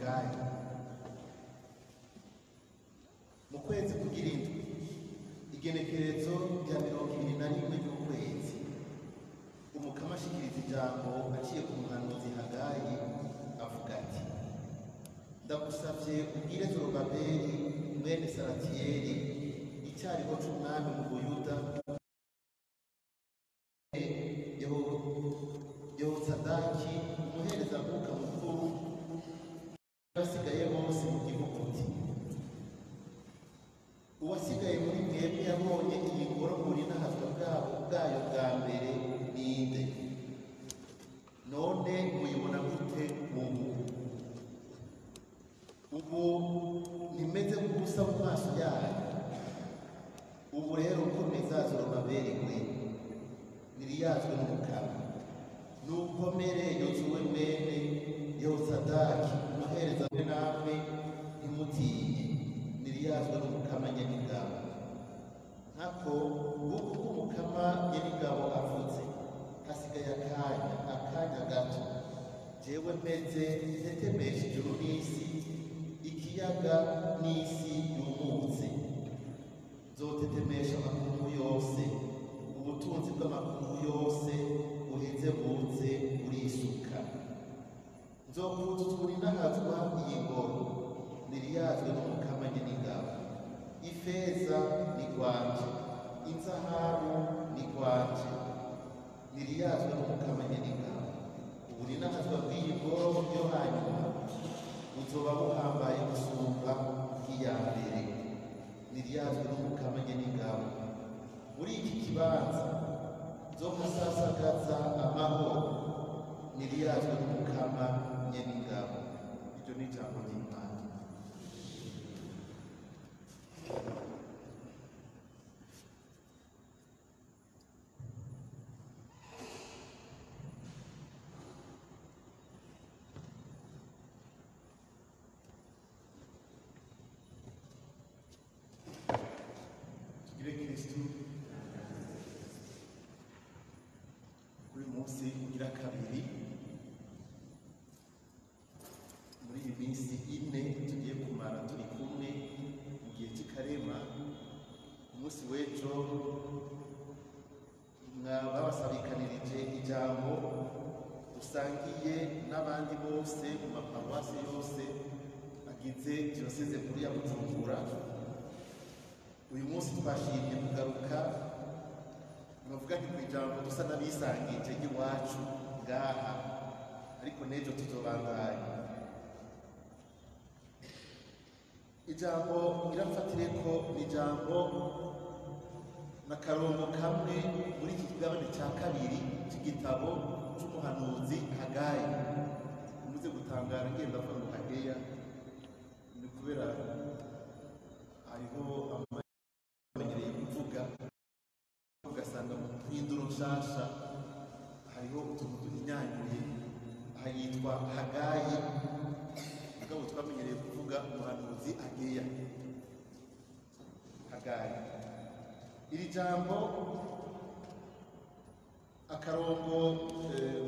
hagayi mu kwezi kugira indwi igenekerezo rya mirongo ibiri na rimwe ry'ukwezi umukama ashikiriza ijambo aciye ku muhanuzi hagayi avuga ati ndagusavye ubwire zorobabeli mwene saratiyeli icyariho c'umwami mu buyuda yehozadaki umuherezamuka mukuru basigaye bose mu gihugu uti uwasigaye muri mwebwe yabonye iyi ngoro buri n'ahazwa bwabo bwayo bwa mbere ninde none muyibona gute ubu ubu ntimeze nk'ubusa mu maso yayo ubu rero ukomeza zorobabeli ntiriyazwe n'umukara nukomere yozuwe mwene yehosadaki umuhereza we namwe ntimutinye ntiriyazwe n'umukama nyamigabo nkako nguko uko umukama nyamigabo avutse hasigaye akanya akanya gato jewe meze ntetemesha ijuru n'isi ikiyaga n'isi yumutse nzotetemesha amakungu yose ubutunzi bw'amakungu yose buheze buze burisuka nzokuzuza n'ahazwa iyi ngoro ntiriyazwe n'umukama nyir'ingabo ifeza ni rwanje inzahabu ni rwanje ntiriyazwe n'umukama nyir'ingabo uburi n'ahazwa bw'iyi ngoro yo hanyuma buzoba buhambaye gusumba bw'iya mbere ntiriyazwe n'umukama nyir'ingabo muri iki kibanza zo gusasagaza amahoro ntiriyazwe n'umukama nyamigabo iryo ni ijambo ry'imana tugire kristu kuri munsi ugira kabiri muri iyi minsi ine tugiye kumara turi kumwe mu gihe cy'ikarema umunsi w'ejo babasabikanirije ijambo usangiye n'abandi bose mu maparuwasi yose agize diyoseze nkuru ya bujumbura uyu munsi twashimye kugaruka bavuga nti ku ijambo dusa n'abisangije ry'iwacu ngaha ariko n'ejo tuzobandanya ijambo irafatire ko ni ijambo na karongo kamwe muri iki kigabane cya kabiri cy'igitabo cy'umuhanuzi hagayi muze gutangara ngenda avuga ngo hageya ni kubera hariho amamenyereye kuvuga ugasanga mu mpinduro nshasha hariho utuntu tuhinyanyuye aha yitwa hagayi mugabo twamenyereye kuvuga umuhanuzi ageya hagayi iri jambo akarongo eh,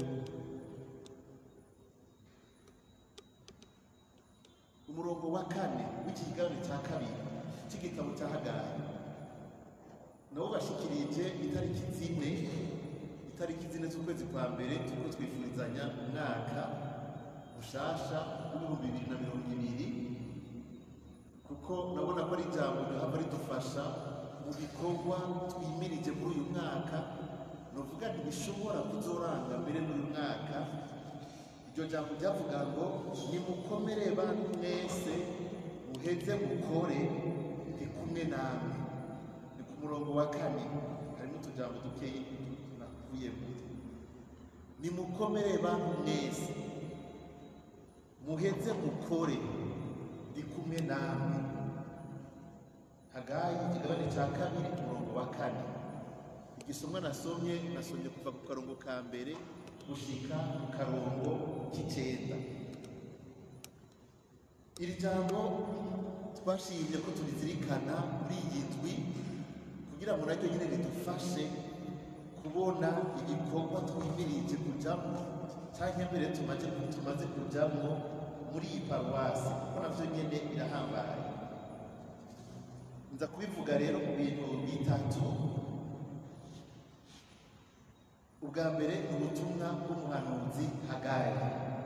umurongo wa kane w'iki kigabane cya kabiri cy'igitabo cya hagayi nabo bashikirije itariki zine itariki zine z'ukwezi kwa mbere turiko twifurizanya umwaka mushasha w'ibihumbi bibiri na mirongo ibiri kuko nabona ko ari ijambo rihava ridufasha mu bikorwa twimirije muri uyu mwaka nuvuga ntibishobora kuzoranga mbere n'uyu mwaka iryo jambo ryavuga ngo nimukomere bantu mwese muheze mukore ndi kumwe namwe ni ku murongo wa kane harimo utujambo dukeyi nakuvuyemo nimukomere bantu mwese muheze mukore ndi kumwe namwe hagayi ikigabane cya kabiri umurongo wa kane igisomwa nasomye nasomye kuva ku karongo ka mbere gushika ku karongo k'icenda iri jambo twashimye ko turizirikana muri iyi ndwi kugira ngo naryo nyine ridufashe kubona igikorwa twimirije kujamo cyangwa mbere tumaze tumaze kujamo muri iyi paruwasi kuko navyo nyene birahambaye nza kubivuga rero mu bintu bitatu ubwa mbere ni ubutumwa bw'umuhanuzi hagayi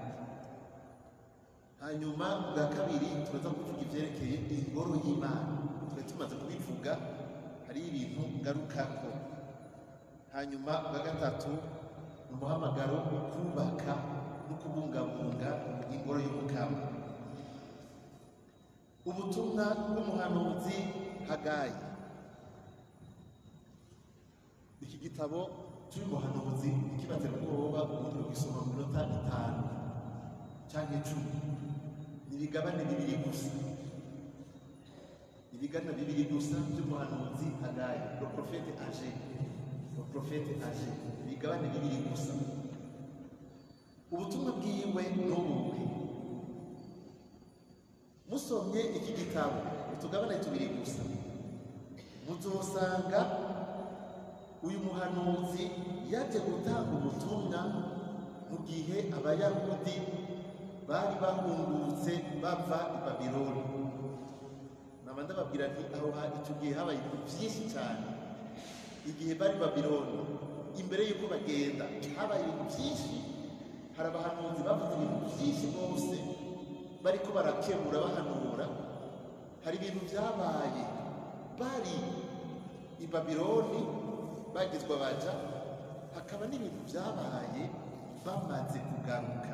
hanyuma ubwa kabiri turaza kuvuga ivyerekeye ingoro y'imana twari tumaze kubivuga hari ibintu ngarukako hanyuma ubwa gatatu ni umuhamagaro wo kubaka no kubungabunga ingoro y'umukama ubutumwa bw'umuhanuzi hagayi iki gitabo cy'umuhanuzi kibatera ubwoba ubundi ugisoma mu minota itanu cyangwa icumi ni ibigabane bibiri gusa ibigana bibiri gusa by'umuhanuzi hagayi le prophète age le prophète age ibigabane bibiri gusa ubutumwa bwiwe n'ubuhe musomye iki gitabo utugabane tubiri gusa muzosanga uyu muhanuzi yaje gutanga ubutumwa mu gihe abayahudi bari bahungutse bava i babironi naba ndababwira nti aho ha- icyo gihe habaye ibintu byinshi cyane igihe bari i babironi imbere y'uko bagenda habaye ibintu byinshi hari abahanuzi bavuze ibintu byinshi bose bariko barakemura bahanura hari ibintu byabaye bari i babironi bagizwe abaja hakaba n'ibintu byabaye bamaze kugaruka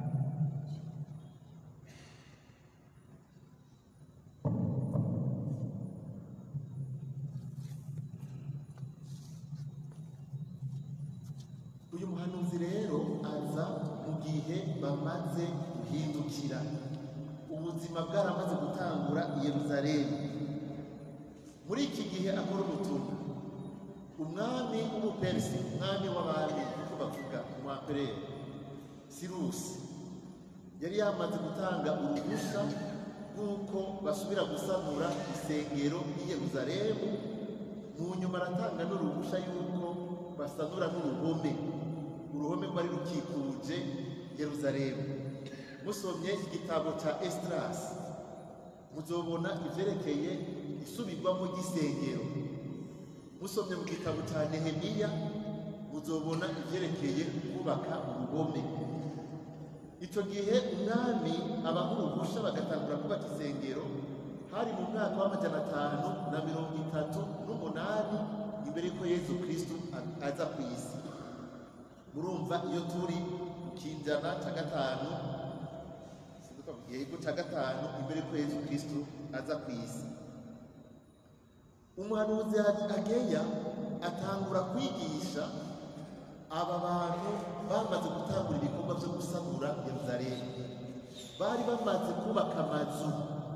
uyu muhanuzi rero aza mu gihe bamaze guhindukira ubuzima bwaramaze gutangura i yeruzalemu muri iki gihe akora ubutumwa umwami w'umuperisi umwami w'abami uko bavuga umwapereri sirusi yari yamaze gutanga uruhushya rw'uko basubira gusanura isengero i yeruzalemu mu nyuma aratanga n'uruhushya y'uko basanura n'uruhome uruhome rwari rukikuje yeruzalemu musomye igitabo cya esitarasi muzobona ivyerekeye isubirwamo ry'isengero musomye mu gitabo cya nehemiya muzobona ivyerekeye kubaka uruhome icyo gihe umwami abaha uruhusha bagatangura kubaka isengero hari mu mwaka w'amajana atanu na mirongo itatu n'umunani imbere y'uko yezu kristu a- aza ku isi murumva iyo turi mu kinjana cya gatanu sinduka mu gihe cya gatanu imbere y'uko yezu kristu aza ku isi umuhanuzi ageya atangura kwigisha aba bantu bamaze gutangura ibikorwa byo gusanura yeruzalemu bari bamaze kubaka amazu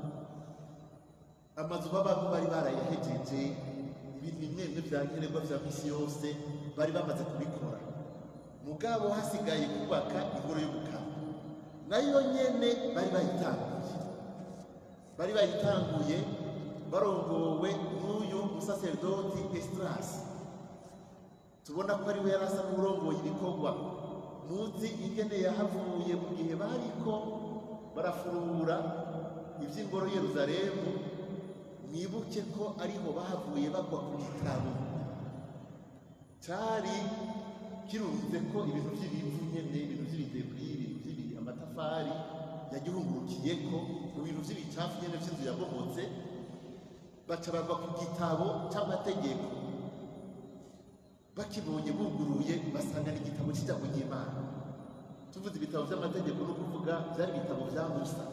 amazu babamo bari barayahejeje ibintu bimwe bimwe bya nkenerwa bya misi yose bari bamaze kubikora mugabo hasigaye kubaka ingoro y'ubukama nayo nyene bari bayitanguye bari bayitanguye barongowe n'uyu musaserdoti esitarasi tubona ko ari we yari asa n'urongoye ibikorwa muzi ingene yahavuye mu gihe bariko barafurura iby'ingoro yeruzalemu mwibuke ko ariho bahavuye bagwa ku gitabo cyari kirunze ko ibintu by'ibivu nyene ibintu by'ibideburi ibintu by'ibi amatafari yagihungurukiye ko mu bintu by'ibicafu nyene by'inzu yabomotse baca bagwa ku gitabo cy'amategeko bakibonye buguruye basanga ni igitabo cy'ijambo ry'imana tuvuze ibitabo by'amategeko no kuvuga byari ibitabo bya musa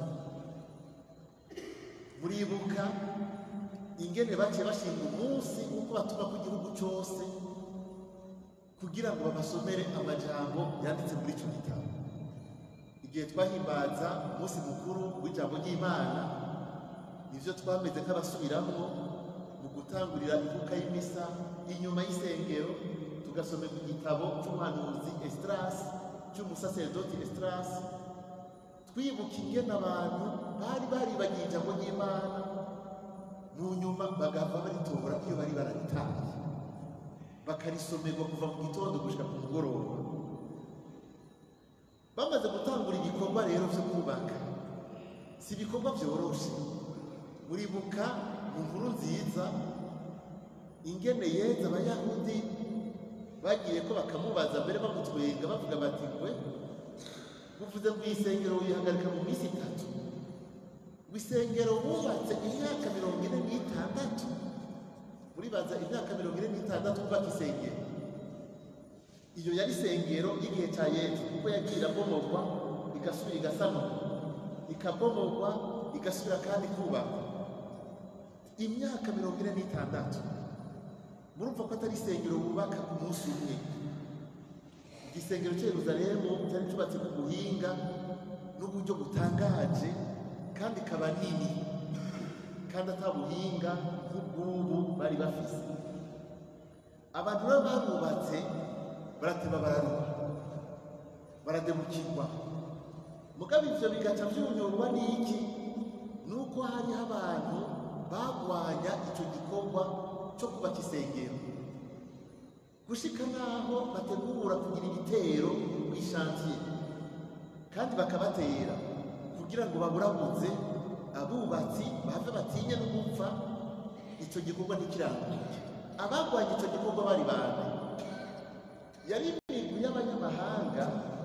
muribuka ingene baciye bashinga umunsi w'uko batuma ku gihugu cyose kugira ngo babasomere amajambo yanditse muri icyo gitabo igihe twahimbaza umunsi mukuru w'ijambo ry'imana nivyo twameze nk'abasubiramo mu gutangurira ivuka y'imisa inyuma y'isengero tugasomera igitabo cy'umuhanuzi esitarasi cy'umusaserdoti esitarasi twibuka ingene abantu bari baribagiye ijambo ry'imana mu nyuma bagava baritora iyo bari bararitangiye bakarisomerwa kuva mu gitondo gushika ku mugoroba bamaze gutangura igikorwa rero cyo kubaka si ibikorwa byoroshe muribuka mu nkuru nziza ingene yeza abayahudi bagiye ko bakamubaza mbere bamutwenga bavuga bati ngwe buvuze ngo isengero wihagarika mu minsi itatu ngo isengero bubatse imyaka mirongo ine n'itandatu muribaza imyaka mirongo ine n'itandatu bubaka isengero iyo yari isengero y'igihe cya yezu kuko yagiye irabomogwa igasubira igasanurwa ikabomogwa igasubira kandi kubakwa imyaka mirongo ine n'itandatu murumva ko atari isengero bubaka ku munsi umwe igisengero cya yeruzalemu cyari cyubatse ku buhinga n'uburyo butangaje kandi kaba nini kandi ata buhinga nk'ubwubu bari bafise abantu rero babubatse barateba bararuha barademukirwa mugabo ivyo bigaca vyunyurwa n'iki nuko hariho abantu bagwanya ico gikorwa co kubaka isengero gushika naho bategura kugira ibitero kw'ishantiye kandi bakabatera kugira ngo baburabuze abubatsi bahave batinye no gupfa ico gikorwa ntikiranguke abagwanya ico gikorwa bari bande yari imigwi y'abanyamahanga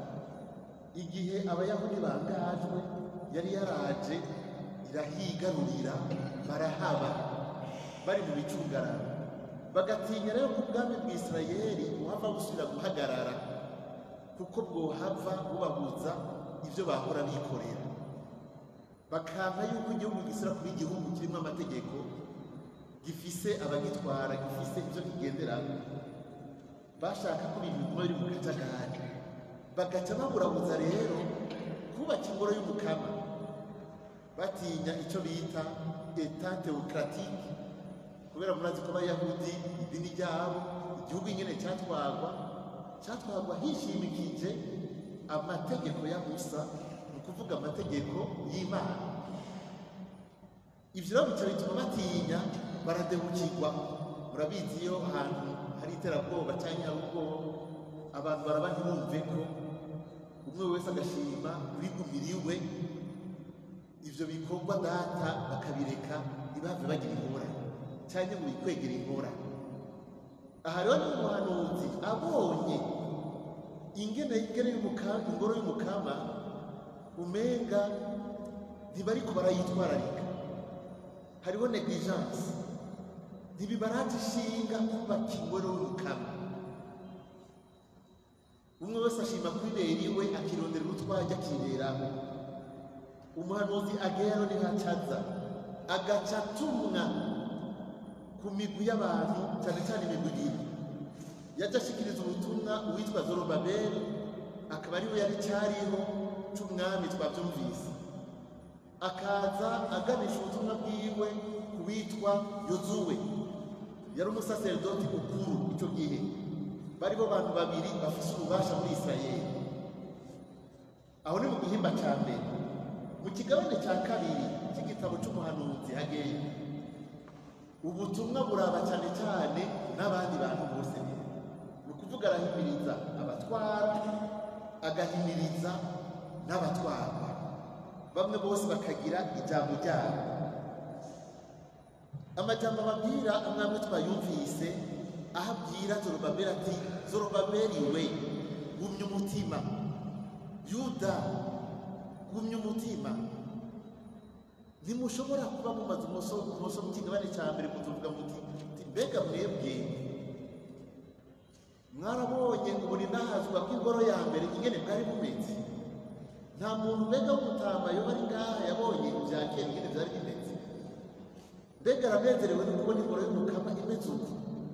igihe abayahudi bangajwe yari yaraje irahigarurira barahaba bari mu bicungararo bagatinya rero ko ubwami bw'isirayeli buhava busubira guhagarara kuko bwohava bubabuza ibyo bahora bikorera bakanka yuko igihugu gisira kuba igihugu kirimo amategeko gifise abagitwara gifise ibyo kigenderamo bashaka ko ibintu biguma biri mu kajagari bagaca baburabuza rero kubaka ingoro y'umukama batinya icyo bita eta teokratique kubera murazi ko abayahudi idini ryabo igihugu nyine cyatwagwa cyatwagwa hishimikije amategeko ya musa ni ukuvuga amategeko y'imana ibyo rero bica bituma batinya baradebukirwa murabizi iyo ahantu hari iterabwoba cyangwa hari ubwoba abantu baraba ntibumve ko umwe wese agashima urigumiriwe ivyo bikorwa data bakabireka ntibave bagira ingorane cyangwa ngo bikwegera ingorane aha rero ni umuhanuzi abonye ingene ingene y'umukama ingoro y'umukama umenga ntibariko barayitwararika hariho negligence ntibibaraje ishinga kubaka ingoro y'umukama umwe wese ashima kwibera iwe akirondera utwajya akiberaho umuhanuzi agero ntihacaza agaca atumwa ku migwi y'abantu cyane cyane imigwi ibiri yajya ashikiriza ubutumwa uwitwa zorobabeli akaba ariwe yari cyariho c'umwami twabyumvise akaza aganisha ubutumwa bwiwe ku witwa yozuwe yari umusaserdoti mukuru icyo gihe bari bo bantu babiri bafise ububasha muri isirayeli aho ni mu gihimba cya mbere mu kigabane cya kabiri cy'igitabo cy'umuhanuzi hageyo ubutumwa buraba cyane cyane n'abandi bantu bose ni ukuvuga arahimiriza abatwara agahimiriza n'abatwarwa bamwe bose bakagira ijambo ryabo amajambo ababwira amwamwe twayumvise aho abwira zorobabeli ati zorobabeli we gumya umutima yuda gumya umutima ntimushobora kuba mumaze umoso mu kigabane cya mbere mutuvuga muti mbega mwebwe mwarabonye uburi nahazwa bw'ingoro ya mbere ingene bwari bumeze nta muntu mbega w'umutama yoba ari ngaha yabonye ibya kera ingene byari bimeze mbega aranezerewe no kubona ingoro y'umukama imeze uku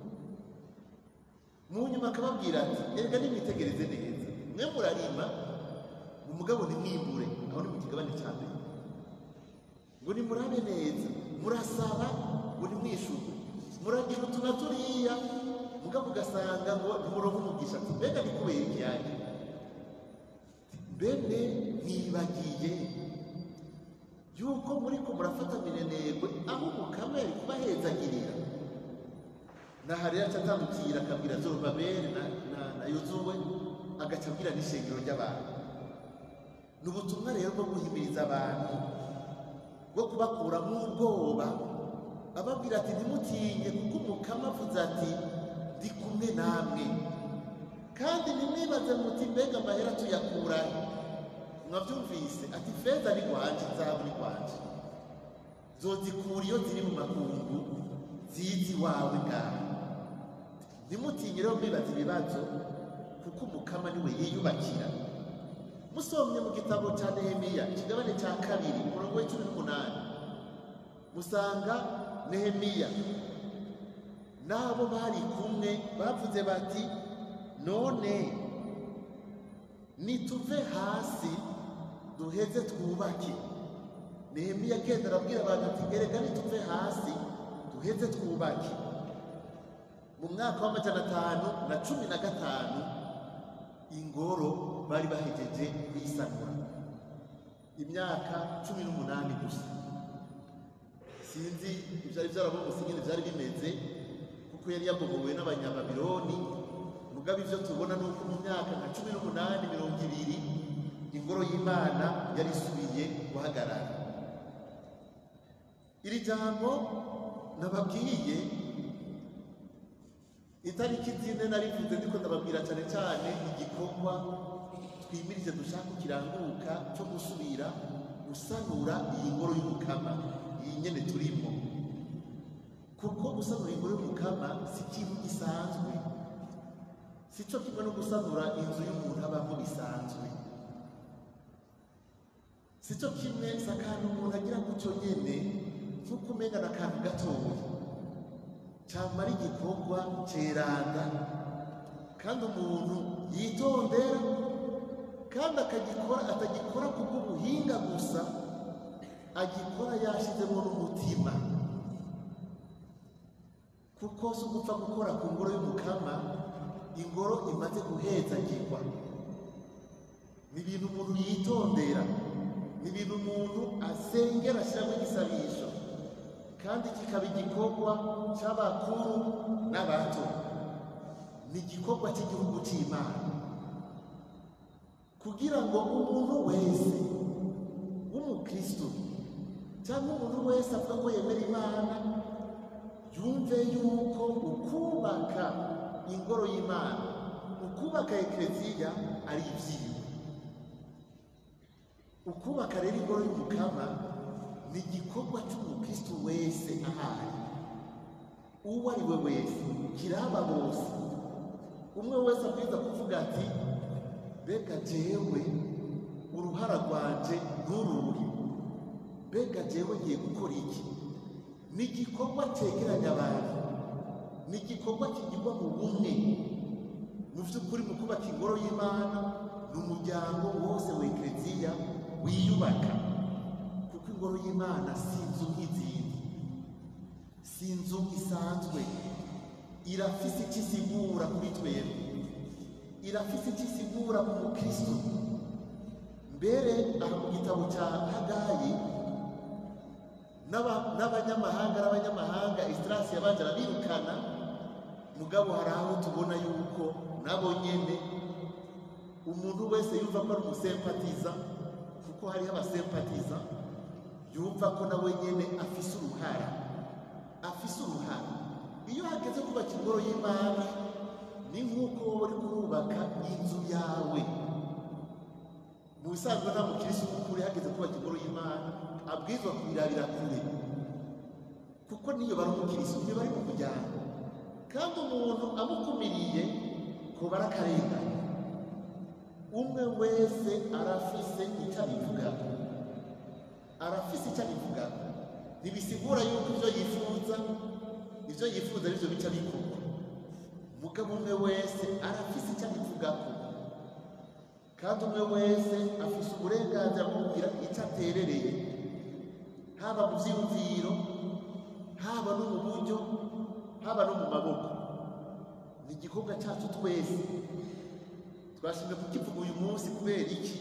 mu nyuma akababwira ati erega nimwitegereze neza mwe murarima umugabo ntimwimbure aho ni mu kigabane cya mbere ngo nimurabe neza murasaba ngo nimwishuke muragira utu na turiya mugabo ugasanga ngo ntimuronke umugisha ati mbega ni kubera iki yanjye bene mwibagiye yuko muriko murafata minenegwe aho umukama yari kubahezagirira naha rero aca atandukira akabwira zorobabeli na, na, na yozuwe agaca abwira n'ishengero ry'abantu ni ubutumwa rero bwo guhimiriza abantu bwo kubakuramo ubwoba ababwira ati ntimutinye kuko umukama avuze ati ndi kumwe namwe kandi ntimwibaze muti mbega amahera tuyakurahe mwabyumvise ati feza ni rwanje zahabu ni rwanje zozikura iyo ziri mu makungu zizi wawe ngaho ntimutinye rero mwibaze ibibazo kuko umukama niwe yiyubakira musomye mu gitabo cya nehemiya ikigabane cya kabiri umurongo w'icumi n'umunani musanga nehemiya n'abo bari kumwe bavuze bati none nituve hasi duheze twubake nehemiya agenda arabwira abantu ati erega nituve hasi duheze twubake mu mwaka w'amajana atanu na cumi na gatanu ingoro bari bahejeje kuyisanura imyaka cumi n'umunani gusa sinzi ibyari byarabomotse nyine byari bimeze kuko yari yabomowe n'abanyababironi mugabo ibyo tubona ni uko mu myaka nka cumi n'umunani mirongo ibiri ingoro y'imana yari isubiye guhagarara iri jambo nababwiye itariki zine narivuze ndiko ndababwira cyane cyane igikorwa twimirije dushaka kiranguka cyo gusubira gusanura iyi ngoro y'umukama iyi nyene turimo kuko gusanura ingoro y'umukama si ikintu gisanzwe si cyo kimwe no gusanura inzu y'umuntu abamo bisanzwe si cyo kimwe si akantu umuntu agira gutyo nyene nk'uko umenga ni akantu gatoya cyamara igikorwa ceranda kandi umuntu yitondera kandi akagikora atagikora kubw'ubuhinga gusa agikora yashizemo n'umutima kuko si ugupfa gukora ku ngoro y'umukama ingoro imaze guhezagirwa ni ibintu umuntu yitondera ni ibintu umuntu asengera ashyiramo igisabisho kandi kikaba igikorwa cy'abakuru n'abato ni igikorwa cy'igihugu cy'imana kugira ngo umuntu wese w'umukristo cyangwa umuntu wese avuga ko yemera imana yumve yuko ukubaka ingoro y'imana ukubaka ekereziya ari ibyiwe ukubaka rero ingoro y'umukama ni igikorwa cy'umukristo wese ahari uwo ari we wese kiraba bose umwe wese abwiza kuvuga ati mbega jewe uruhara rwanje nturuhe mbega jewe ngiye gukora iki ni igikorwa cyegeranya abantu ni igikorwa kigirwa mu bumwe mu by'ukuri mu kubaka ingoro y'imana ni umuryango wose wa ekereziya wiyubaka kuko ingoro y'imana si inzu nk'izindi si inzu isanzwe irafise icyo isigura kuri twebwe irafise icyo isigura ku mukristo mbere aha mu gitabo cya hagayi n'aba- n'abanyamahanga n'abanyamahanga isitirasi yabanje arabirukana mugabo hari aho tubona yuko nabo nyene umuntu wese yumva ko ari umusempatiza kuko hariho abasempatiza yumva ko nawe nyene afise uruhara afise uruhara iyo hageze kubaka ingoro y'imana ni nk'uko wowe uri kurubaka inzu yawe mu bisanzwe nta mukirisi w'ukuri hageze kubaka ingoro y'imana abwirizwa kuyirabira kure kuko niyo bari umukirisi niyo bari mu muryango kandi umuntu amukumiriye kuba ari akarengane umwe wese arafise icyo abivugaho arafise icyo abivugaho ntibisigura yuko ibyo yifuza ibyo yifuza aribyo bica bikorwa mugabo umwe wese arafise icyo abivugaho kandi umwe wese afise uburenganzira bwo kugira icyo aterereye haba mu byiyumviro haba no mu buryo haba no mu maboko ni igikorwa cyacu twese twashimye kukivuga uyu munsi kubera iki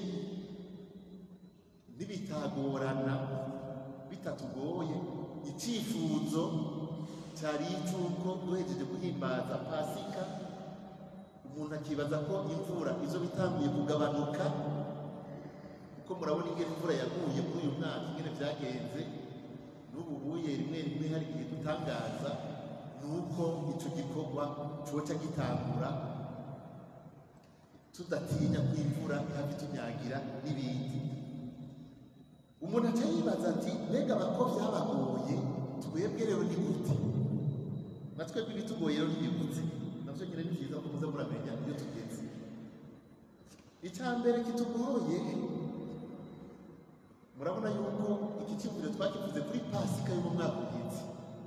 nibitagorana bitatugoye icyifuzo cyari icy'uko duhejeje guhimbaza pasika umuntu akibaza ko imvura izo bitanguye kugabanuka kuko murabona ingene imvura yaguye muri uyu mwaka ingene byagenze n'ubu buye rimwe rimwe hari igihe dutangaza ni uko icyo gikorwa coca gitangura tudatinya ko imvura ihava itunyagira n'ibindi umuntu aca yibaza ati mbega bako byabagoye twebwe rero ni gute na twebwe ibitugoye rero ntibigutse navyo nyine ni byiza ko muza muramenya iyo tugeze icya mbere kitugoye murabona yuko iki cyumviro twakivuze kuri pasika yo mu mwaka uheze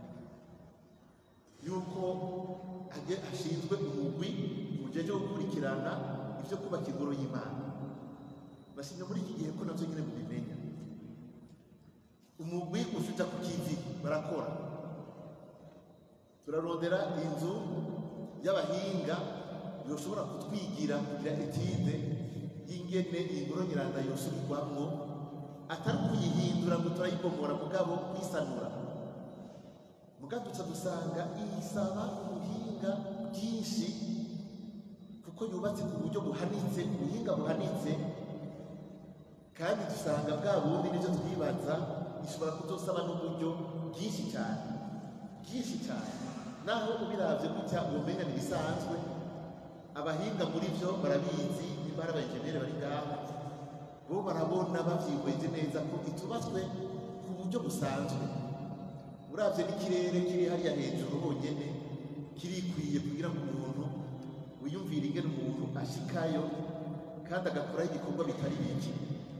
yuko hage hashinzwe umugwi ujeje gukurikirana ibyo kubaka ingoro y'imana bashimye muri iki gihe ko navyo nyine mubimenya umugwi usuja ku kivi barakora turarondera inzu y'abahinga yoshobora kutwigira kugira etide y'ingene ingoro nyiranda yosubirwamwo atari kuyihindura ngo turayibomora mugabo kwisanura mugabo duca dusanga isaba ubuhinga bwinshi kuko yubatse ku buryo buhanitse ubuhinga buhanitse kandi dusanga bwa bundi nibyo twibaza ishobora kuzosaba n'uburyo bwinshi cyane bwinshi cyane naho ubiravye gutya ubumenga ntibisanzwe abahinga muri byo barabizi niba ari abayenjeniyeri bari ngaho bo barabona bavyihweje neza ko itubatswe ku buryo busanzwe uravye n'ikirere kiri hariya hejuru honyene kirikwiye kugira ngo umuntu wiyumvire ingene umuntu ashikayo kandi agakoraho igikorwa bitari biki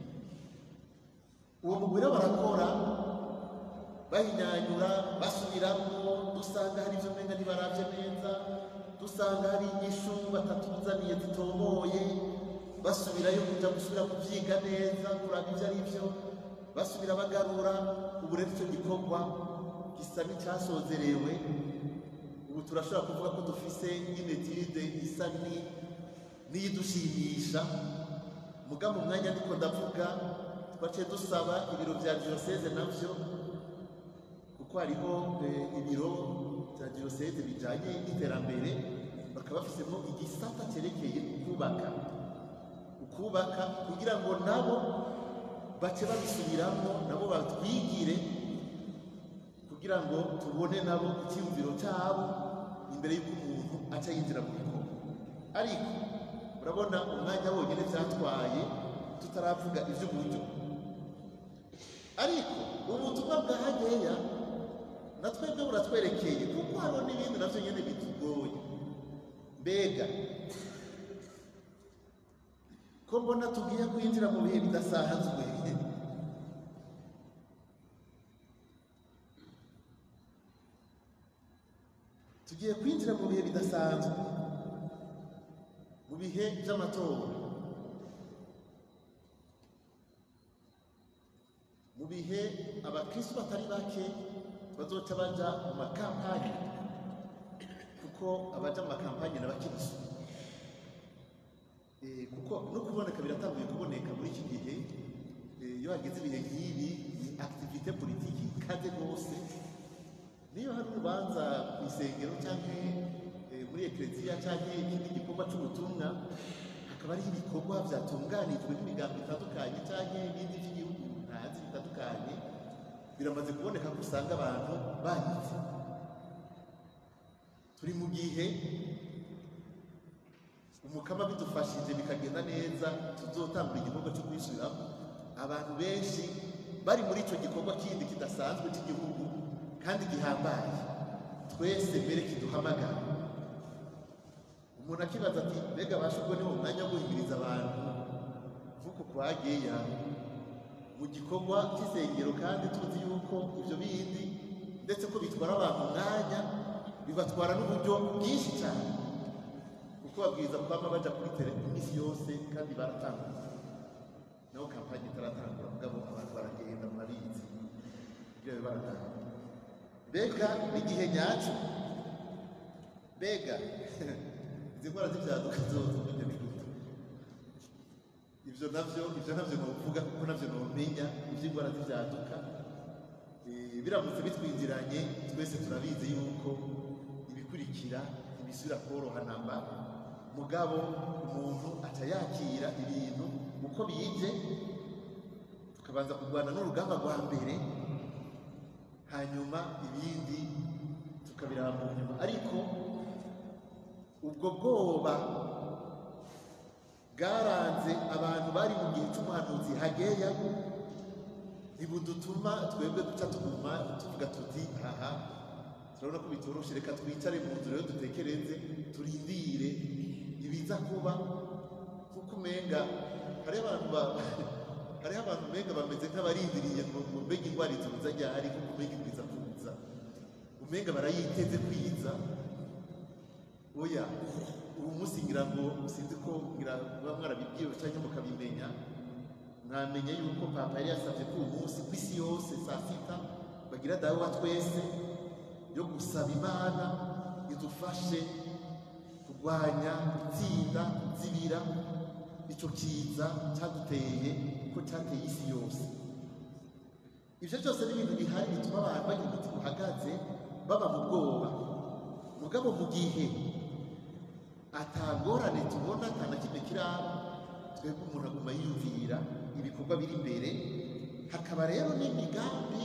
uwo mugwi rero barakora bahinyanyura basubiramo dusanga hari ibyo umenga ntibaravye neza dusanga hari inyishu batatuzaniye zitomoye basubirayo kuja gusubira kuvyiga neza kuraba ivyo ari vyo basubira bagarura ubu rero ico gikorwa gisa n'icyasozerewe ubu turashobora kuvuga ko dufise inetide isa ni- n'iyidushimisha muga mu mwanya ndiko ndavuga twaciye dusaba ibiro vya diyoseze navyo kuko hariho eh, ibiro bya diyoseze bijanye n'iterambere bakaba bafisemo igisata cyerekeye kubaka ukubaka kugira ngo nabo bace babisubiramo nabo batwigire kugira ngo tubone nabo icyiyumviro cyabo imbere y'uko umuntu aca yinjira mu gikorwa ariko urabona umwanya wonyine byatwaye tutaravuga iby'uburyo ariko ubutumwa bwa hageya na twebwe buratwerekeye kuko hariho n'ibindi navyo nyene bitugoye mbega ko mbona tugiye kwinjira mu bihe bidasanzwe tugiye kwinjira mu bihe bidasanzwe mu bihe by'amatora mu bihe abakristo batari bake bazoca baja mu makampani kuko abaja mu makampani n'abakristo Eh, kuko no kuboneka biratanguye kuboneka muri iki gihe eh, iyo hageze ibihe nk'ibi ni activité politique ikaze rwose niyo hari urubanza ku isengero cyangwa eh, muri ekleziya cyangwa ikindi gikorwa cy'ubutumwa hakaba hariho ibikorwa byatunganijwe n'imigambi itandukanye cyangwa ibindi by'igihugu ntazi bitandukanye biramaze kuboneka ko usanga abantu banyitse turi mu gihe umukama bidufashije bikagenda neza tuzotangura igikorwa cyo kwisubiramo abantu benshi bari muri icyo gikorwa kindi kidasanzwe cy'igihugu kandi gihambaye twese mbere kiduhamagara umuntu akibaza ati mbega bashubwo ni mu mwanya wo guhimiriza abantu nk'uko kwa geya mu gikorwa cy'isengero kandi tuzi yuko ibyo bindi ndetse ko bitwara abantu umwanya bibatwara n'uburyo bwinshi cyane kuko babwiriza kwama baja kuri tele iminsi yose kandi baratanguye naho kampanye itaratangura mugabo abantu baragenda murabizi ibyo baratanga mbega n'igihe nyacyo mbega izi ndwara z'ibyaduka zose burya ni gute ibyo navyo ibyo navyo novuga kuko navyo nomenya ivy'indwara z'ibyaduka Eh, biramutse bitwinjiranye twese turabizi yuko ibikurikira ibisubira koroha namba mugabo umuntu aca yakira ibintu uko bije tukabanza kurwana n'urugamba rwa mbere hanyuma ibindi tukabiraba mu nyuma ariko ubwo bwoba bwaranze abantu bari mu gihe cy'umuhanuzi hageya ntibudutuma twebwe duca tuguma tuvuga tuti aha turabona ko bitoroshe reka twicare mu nzu rero dutekereze turindire ibiza kuba kuko umenga hariho abantu ba hariho abantu umenga bameze nk'abarindiriye ngo ngo mbega indwara izuza ryari kuko umenga ibwiza kuza umenga barayiteze kwiza oya ubu munsi ngira ngo sinzi ko ngira muba mwarabibwiwe cyangwa mukabimenya mwamenya yuko papa yari yasabye ko uyu munsi ku isi yose saa sita bagira dawe wa twese yo gusaba imana idufashe kurwanya gutsinda kuzibira icyo kiza cyaduteye ko cyateye isi yose ibyo byose ni ibintu bihari bituma abantu bagira umutima uhagaze baba mu bwoba mugabo mu gihe atangorane tubona nta na kimwe kiraba twebwe umuntu aguma yiyumvira ibikorwa biri imbere hakaba rero n'imigambi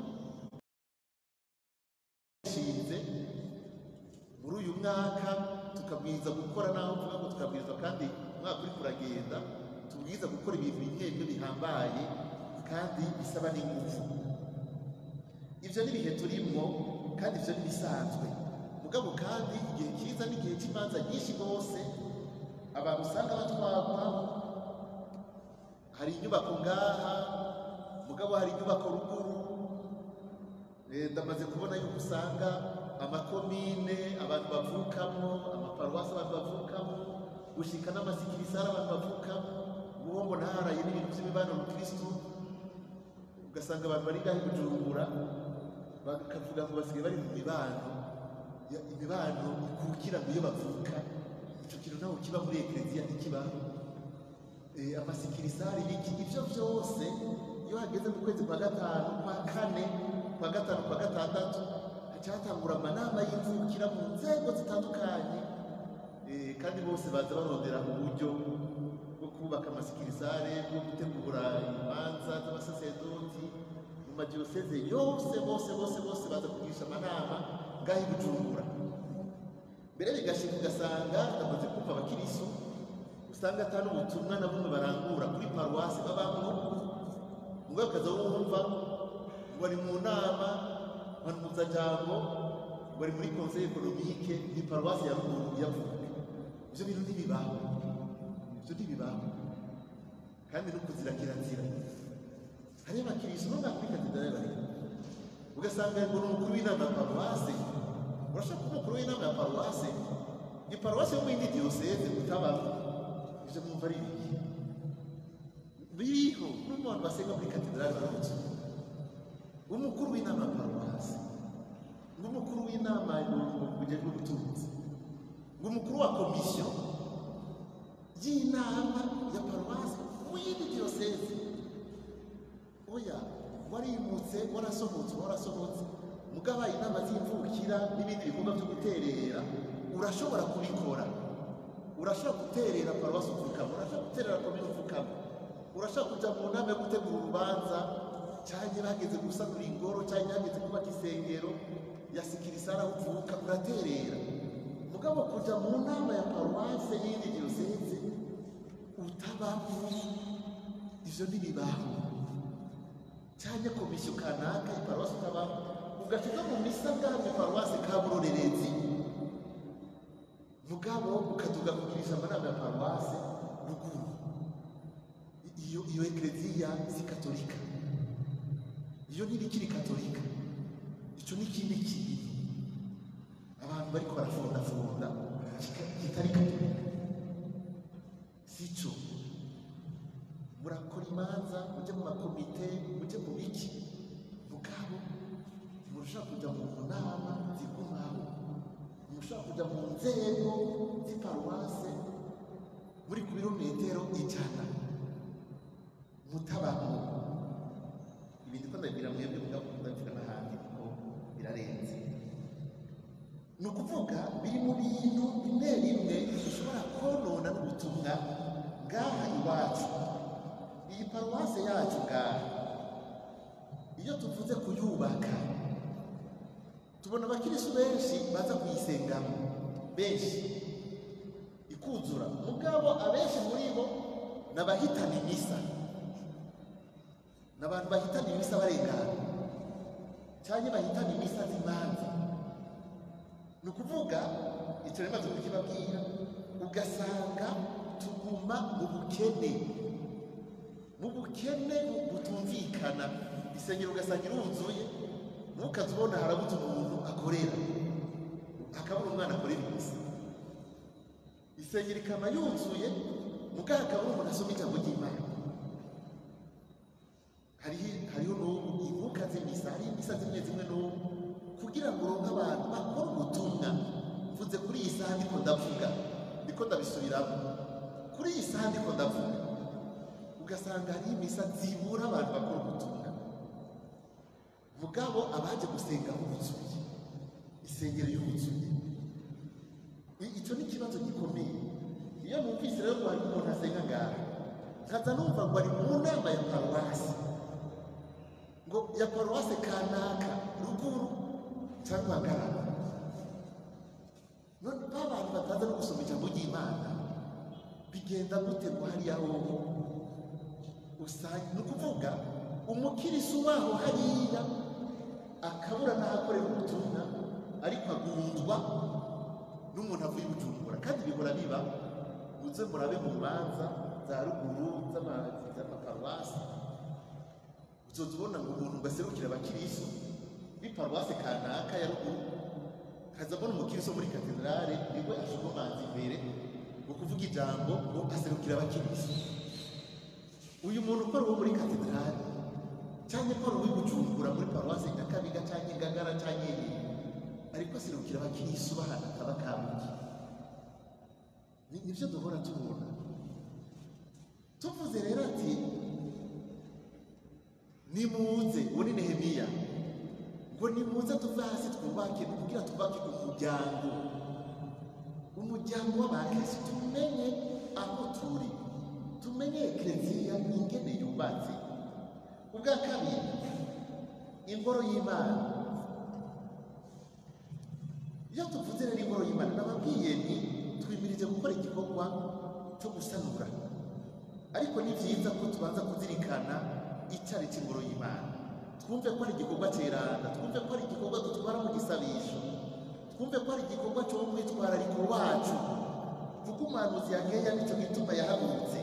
ishinze muri uyu mwaka tukabwiriza gukora naho tuvuga ngo tukabwiriza kandi umwaka uri kuragenda tubwiriza gukora ibintu bimwe bimwe bihambaye kandi bisaba n'ingufu ibyo ni ibihe turimo kandi ibyo ni ibisanzwe mugabo kandi igihe cyiza n'igihe cy'imanza nyinshi rwose abantu usanga batwarwa hari inyubako ngaha mugabo hari inyubako ruguru Eh, ndamaze kubona yuko usanga amakomine abantu bavukamo amaparuwasi abantu bavukamo gushika n'amasikirisari abantu bavukamo uwo mbona haraye n'ibintu by'imibano mu kristu ugasanga abantu bari ngaho i bujumbura bakavuga ngo basigaye bari mu mibano ya- imibano ikukira ngo iyo bavuka icyo kintu ntabwo kiba muri ekereziya ntikibaho Eh, amasikirisari ibiki ibyo byose iyo hageze mu kwezi kwa gatanu kwa kane kwa gatanu kwa gatandatu hacatangura amanama y'imvukira mu nzego zitandukanye Eh, kandi bose baza barondera uburyo bwo kubaka amasikirisare bwo gutegura imanza z'abasasedoti mu madiyoseze yose bose bose bose baza kugisha amanama ngaho i bujumbura mbere bigashika ugasanga ndamaze kumva abakirisu usanga atari ubutumwa na bumwe barangura kuri paruwasi babamo ubwo akaza wumva ngo ari mu nama mpanuzajambo ngo ari muri conseil économique ni paruwasi ya ruguru yavuga ibyo bintu ntibibaho ibyo ntibibaho kandi no kuzira kirazira hariyo abakirisu no muri katedrali bari ugasanga ngo ni umukuru w'inama ya paruwasi urashaka kuba umukuru w'inama ya paruwasi ni paruwasi yo mu yindi diyoseze utabamo ibyo mwumva ari ibiki biriho n'umuntu basenga muri katedrali baramutse umukuru w'inama ya paruwasi n'umukuru w'inama bujejwe ubutunzi ng'umukuru wa komisiyo y'inama ya paruwasi mu yindi diyoseze oya warimutse warasohotse warasohotse mugabaye inama z'imvukira n'ibindi bikorwa byo guterera urashobora kubikora urashobora guterera paruwasi upfukama urashobora guterera komine upfukama urashobora kujya mu nama yo gutegura urubanza cyangwa bageze gusanura ingoro cyangwa hageze kubaka isengero ya sikirisara aho uvuka uraterera mugabo kujya mu nama ya paruwase y'indi diyoseze utabamo ivyo ntibibaho cyangwa komisiyo kanaka iparuwasi utabamo ugaca mu misa bwami paruwasi kaburorerezi mugabo ukaduga kugirisha amanama ya paruwasi ruguru iyo iyo ekereziya si katolika iyo ntibikiri katolika icyo ni ikindi kintu abantu bariko barafondafunda kika- kitari katolika si cyo murakora imanza mujye mu makomite mujye mu biki mugabo ntimushobora kujya mu nama zigumaho ntimushobora kujya mu nzego z'iparuwase muri ku birometero ijana mutabamo ibi ndiko ndabwira mwebwe mugabo ndabivuga n'ahandi kuko birarenze ni ukuvuga biri mu bintu bimwe bimwe bishobora konona n'ubutumwa ngaha iwacu iyi paruwase yacu ngaha iyo tuvuze kuyubaka tubona abakirisu benshi baza kuyisengamo benshi ikuzura mugabo abenshi muri bo ni abahitana imisa ni abantu bahitana imisa barengana cyangwa bahitana imisa z'imanza ni ukuvuga icyo rero maze kukibabwira ugasanga tuguma mu bukene mu bukene butumvikana isengero ugasanga iruzuye ntukaze ubona harabuze umuntu akorera hakabura umwana akorera imisa isengero ikaba yuzuye mugabo hakabura umuntu asoma ijambo ry'imana hariho hariho n'ubu inkuka z'imisa hariho imisa zimwe zimwe n'ubu kugira ngo uronke abantu bakora ubutumwa mvuze kuri iyi saha ndiko ndavuga ndiko ndabisubiramo kuri iyi saha ndiko ndavuga ugasanga hariho imisa zibura abantu bakora ubutumwa mugabo abaje gusenga buzuye isengero yuzuye icyo ni ikibazo gikomeye iyo numvise rero ngo hari umuntu asenga ngaha nkaza numva ngo ari mu nama ya paruwasi ngo ya paruwasi kanaka ruguru cyangwa hagarara none ba bantu bataza no gusoma ijambo ry'imana bigenda gute ngo hariya hoho usanga ni ukuvuga umukirisu waho hariya akabura n'ahakorera ubutumwa ariko agundwa n'umuntu avuye bujumbura kandi bihora biba muze murabe mu manza za ruguru z'amaparuwasi uzoza ubona ngo umuntu ngo aserukire abakirisu b'iparuwasi kanaka ya ruguru kaza mbona umukirisu muri katedrale niwe ashogomanza imbere ngo kuvuga ijambo ngo aserukire abakirisu uyu muntu ukora uwo muri katedrale cyangwa ukora uwo bujumbura muri paruwasi nyakabiga cyangwa ingagara cyangwa iri ariko aserukira abakirisu bahana akaba kabuki nibyo duhora tubona tuvuze rero ati nimuze uwo ni nehemiya ngo nimuze tuve hasi twubake kugira twubake umuryango umuryango w'abakirisi tumenye aho turi tumenye ekereziya ingene yubatse ubwa kabiri ingoro y'imana iyo tuvuze rero ingoro y'imana nababwiye nti twimirije gukora igikorwa cyo gusanura ariko ni byiza ko tubanza kuzirikana icyari cy'ingoro y'imana twumve ko ari igikorwa cyeranda twumve ko ari igikorwa dutwara mu gisabisho twumve ko ari igikorwa cyo mu mwitwarariko wacu kuko umuhanuzi yageya nicyo gituma yahagurutse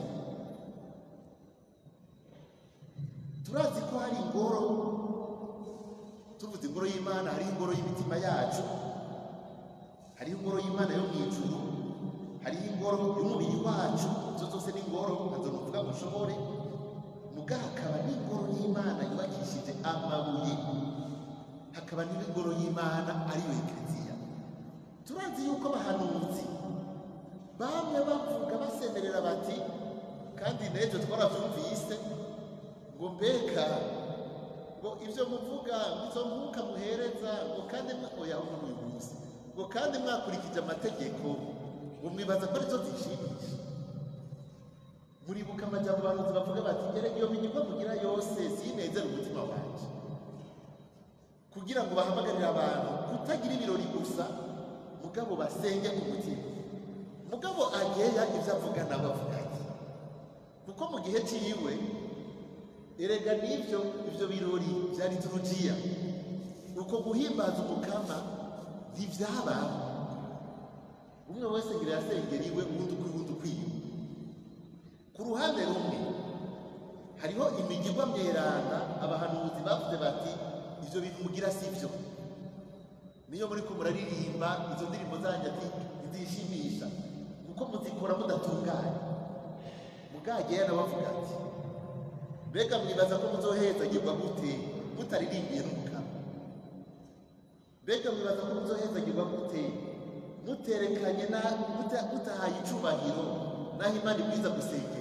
turazi ko hari ingoro tuvuze ingoro y'imana hariho ingoro y'imitima yacu hariho ingoro y'imana yo mu ijuru hariho ingoro y'umubiri wacu izo zose ni ingoro ntazo nuvuga ngo ushobore muga hakaba n'ingoro y'imana yubakishije amabuye hakaba n'ingoro y'imana ariyo ekleziya turazi yuko abahanuzi bamwe bavuga basemerera bati kandi n'ejo twarabyumvise ngo mbega ngo ibyo muvuga izo mwuka muhereza ngo kandi oya aho uyu munsi ngo kandi mwakurikije amategeko ngo mwibaza ko arizo zishimisha muribuka amajyambere abahanuzi bavuga bati erega iyo minyurwa mugira yose sinezere umutima wanjye kugira ngo bahamagarire abantu kutagira ibirori gusa mugabo basenge umutima mugabo ageya ibyo avuga nabo avuga ati kuko mu gihe cyiwe erega n'ibyo ibyo birori byari turujiya uko guhimbaza umukama ntivyabaho umwe wese ngira yasengera iwe uwundi ukwi uwundi ukwiye ku ruhande rumwe hariho imigirwa myeranda abahanuzi bavuze bati ivyo bintu mugira si vyo niyo muriko muraririmba izo ndirimbo zanyu ati ntizishimisha kuko muzikora mudatunganye mugageya nawe avuga ati mbega mwibaza ko muzohezagirwa gute mutaririmbiye n'umukama mbega mwibaza ko muzohezagirwa gute muterekanye na muta- mutahaye icubahiro naho imana ibwiza gusengera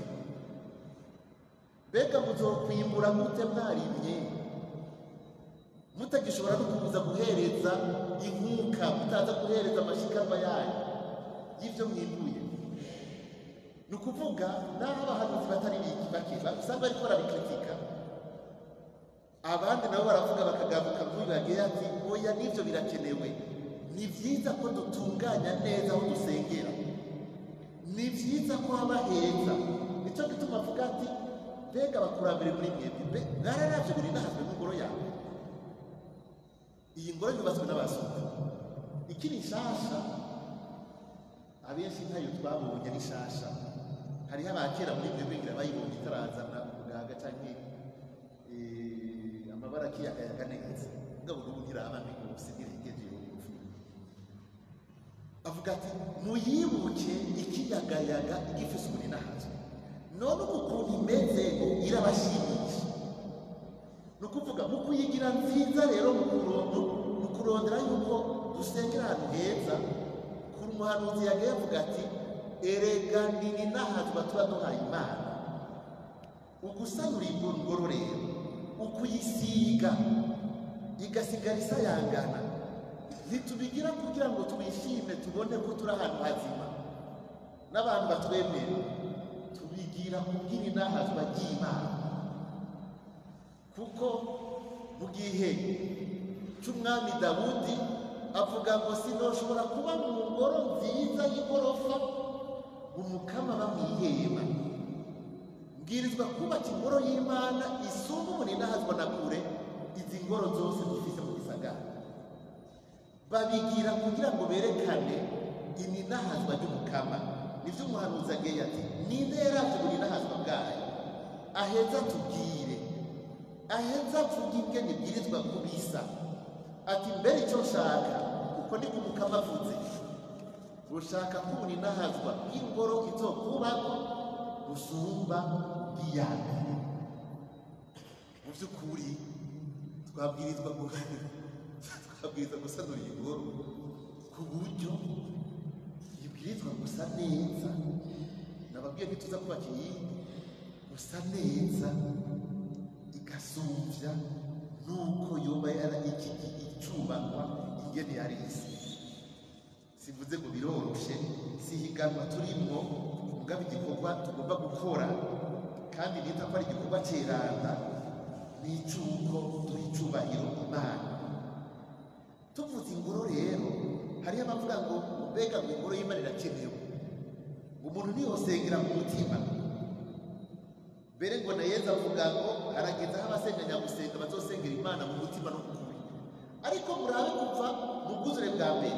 mbega muzokwimbura gute mwarimye mutagishobora no kuza guhereza inkuka mutaza guhereza amashikarwa yanyu y'ibyo mwimbuye ni ukuvuga n'aho abahanuzi batari biki bake usanga bariko barabikritika abandi nabo baravuga bakagaruka kuri bagiye ati oya n'ibyo birakenewe ni byiza ko dutunganya neza aho dusengera ni byiza ko haba heza nicyo gituma avuga ati mbega abakurambere muri mwebwe mbe mwararavye buri nahazwe n'ingoro yawe iyi ngoro yubatswe n'abazungu ikiri nshasha abenshi ntayo twabonye ari nshasha hariho abakera muri mwebwe ngira bayibonye itarazana umugaga canke eh, amabara akiyagayaga neza mugabo n'ubu ntiraba migusi ntiregeje avuga ati muyibuke ikiyagayaga igifise ubuninahazwe none ubu ukuntu imeze ngo irabashimisha ni ukuvuga mu kuyigira nziza rero mu kurongo mu kurondera yuko dusengera ahantu heza kuri umuhanuzi yagaye avuga ati erega nini n'ahazwa tuba duhaye imana ugusanura ingoro rero ukuyisiga igasigara isayangana ntitubigira kugira ngo twishime tubone ko turi ahantu hazima n'abantu batwemera tubigira kubwira inahazwa ry'imana kuko mu gihe cy'umwami dawudi avuga ngo sinoshobora kuba mu ngoro nziza y'igorofa umukama bamwihema mbwirizwa kubaka ingoro y'imana isumba umuninahazwa na kure izi ngoro zose dufise mu gisagara babigira kugira ngo berekane ininahazwa ry'umukama nivyo umuhanuzi agiye ati ninde yaravye ubuninahazwa bwayo aheza tubwire aheza avuga ingene ibwirizwa kubisa ati mbere icyo nshaka uko niko umukama avuze ushaka ko ubuninahazwa bw'ingoro izokubako busumba bw'iyambere mu by'ukuri twabwirizwa twabwirizwa gusanura iyi ngoro ku buryo ibwirizwa gusa neza nababwiye ntituza kubaka iyindi gusa neza igasumbya nuko yoba yara iki icubakwa ingene yari isi sivuze ngo biroroshe si higanwa turimwo mugabo igikorwa tugomba gukora kandi nita ko ari igikorwa ceranda n'icuko duha icubahiro imana tuvuze ingoro rero hariho abavuga ngo mbega ngo ingoro y'imana irakenewe umuntu ntiyosengera mu mutima mbere ngo na yezu avuga ngo harageze aho abasenga nyagusenga bazosengera imana mu mutima no mu kuri ariko murabe kuva mu bwuzure bwa mbere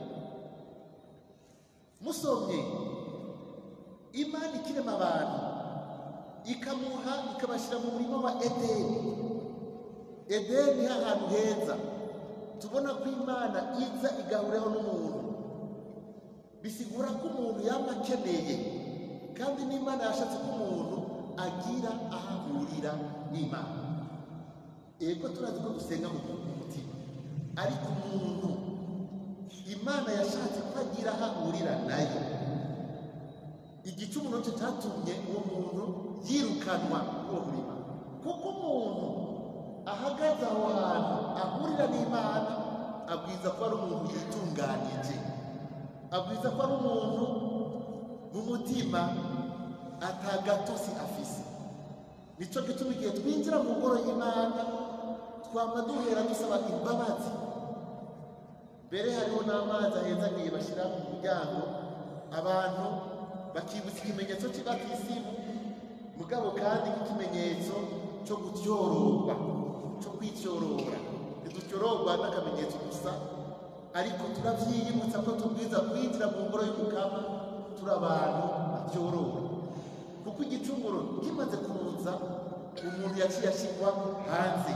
musomye imana ikirema abantu ikamuha ikabashyira mu murima wa edeni edeni ahantu heza tubona ko imana iza igahuraho n'umuntu bisigura ko umuntu yaba akeneye kandi n'imana yashatse ko umuntu agira aho ahurira n'imana ego turazi ko dusenga mu mutima ariko umuntu imana yashatse ko agira aho ahurira nayo igicumuro cyo cyatumye uwo muntu yirukanwa uwo murima kuko umuntu ahagaze aho hantu ahurira n'imana abwiza ko ari umuntu yitunganije abwiza ko ari umuntu mu mutima atagatosi afise nicyo gituma igihe twinjira mu ngoro y'imana twama duhera dusaba imbabazi mbere hariho n'amazi ahenzagiye bashyira mu muryango abantu bakibutsa ikimenyetso cy'ibakisimu mugabo kandi nk'ikimenyetso cyo gutyororwa cyo kwityorora ntidutyororwa n'akamenyetso gusa ariko turabyiyibutsa ko tubwiza kwinjira mu ngoro y'umukama turi abantu batyorora kuko igicumuro kimaze kuza umuntu yaciye ashyirwa hanze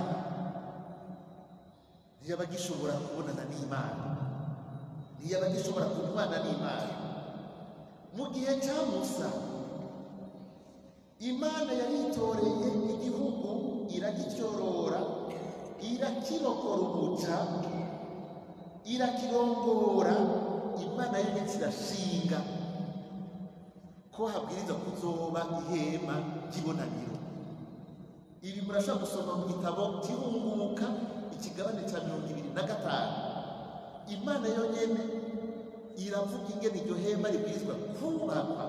ntiyaba agishobora kubonana n'imana ntiyaba agishobora kubana n'imana mu gihe cya musa imana yaritoreye igihugu iragicyorora irakirokora umuca irakirongora imana yo ndetse irashinga ko habwiriza kuzoba ihema ry'ibonaniro ibi murashobora gusoma mu gitabo cy'ihunguka ikigabane cya mirongo ibiri na gatanu imana yonyine iravuga ingene iryo hema ribwirizwa kubakwa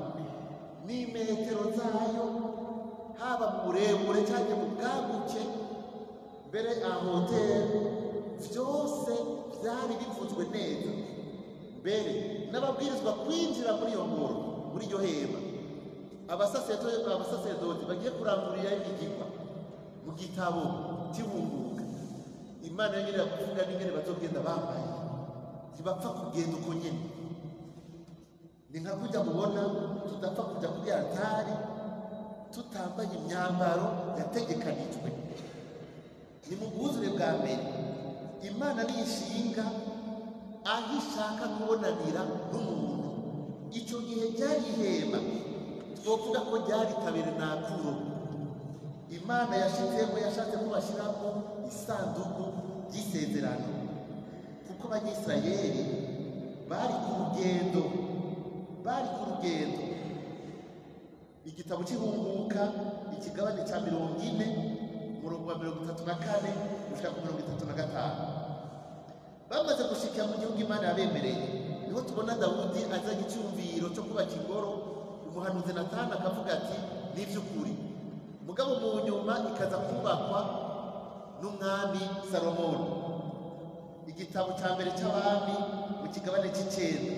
n'imetero zayo haba mu burebure cyangwa mu bwaguke mbere ahoteli byose byari bivuzwe neza mbere n'ababwirizwa kwinjira muri iyo ngoro muri iryo hema abasaseredoti abasaseredoti bagiye kurangurira imigigwa mu gitabo cy'ibunguka imana yonyine kuvuga n'ingene bazogenda bambaye ntibapfa kugenda uko nyine ni nka kujya mubona tudapfa kujya kuri altari tutambaye imyambaro yategekanijwe ni mu bwuzure bwa mbere imana niyishinga aho ishaka kubonanira n'umuntu icyo gihe ryari ihema twovuga ko ryari tabernakulo imana yashizemo yashatse ko bashyiramo isanduku ry'isezerano kuko abanyisirayeli bari ku rugendo bari ku rugendo igitabo cy'ihunguka ikigabane cya mirongo ine umurongo wa mirongo itatu na kane gushika ku mirongo itatu na gatanu bamaze gushikira mu gihugu imana yabemereye niho tubona dawudi azanye icyumviro cyo kubaka ingoro umuhanuzi natani akavuga ati ni iby'ukuri mugabo mu nyuma ikaza kubakwa n'umwami salomoni igitabo cya mbere cy'abami mu kigabane cy'icyenda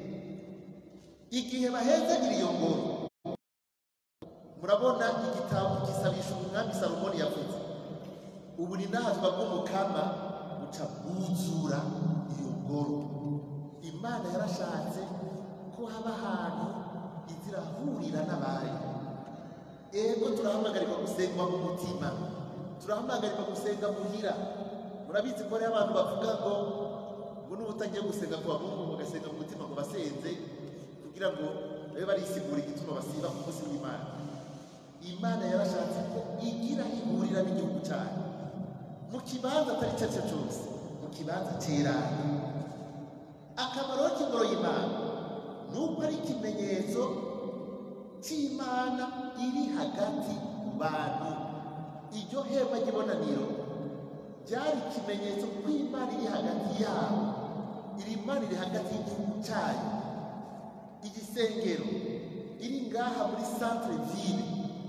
igihe bahezagira iyo ngoro murabona igitabo gisabisha umwami salomoni yavuze ubu ni nahazwa bw'umukama buca bwuzura iyo ngoro imana yarashatse ko haba ahantu izirahurira n'abari ego turahamagarirwa gusengwa mu mutima turahamagarirwa gusenga muhira murabizi ko hariho abantu bavuga ngo ngo n'ubu utagiye gusenga ku bahungu bagasenga mu mutima ngo basenze kugira ngo babe barisigura igituma basiba ku munsi w'imana imana yarashatse ko igira ihurira n'igihugu cyayo mu kibanza atari icyo ari cyo cyose mu kibanza cy'iranga akamaro k'ingoro y'imana ni uko ari ikimenyetso cy'imana iri hagati mu bantu iryo hema ry'ibonaniro ryari ikimenyetso ko imana iri hagati yabo iri mana iri hagati y'igihugu cyayo igisengero iri ngaha muri centre ville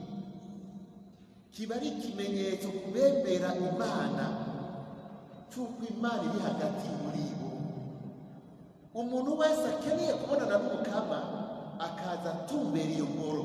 kiba ari ikimenyetso ku bemera imana cy'uko imana iri hagati muri bo umuntu wese akeneye kubonana n'umukama akaza atumbera iyo ngoro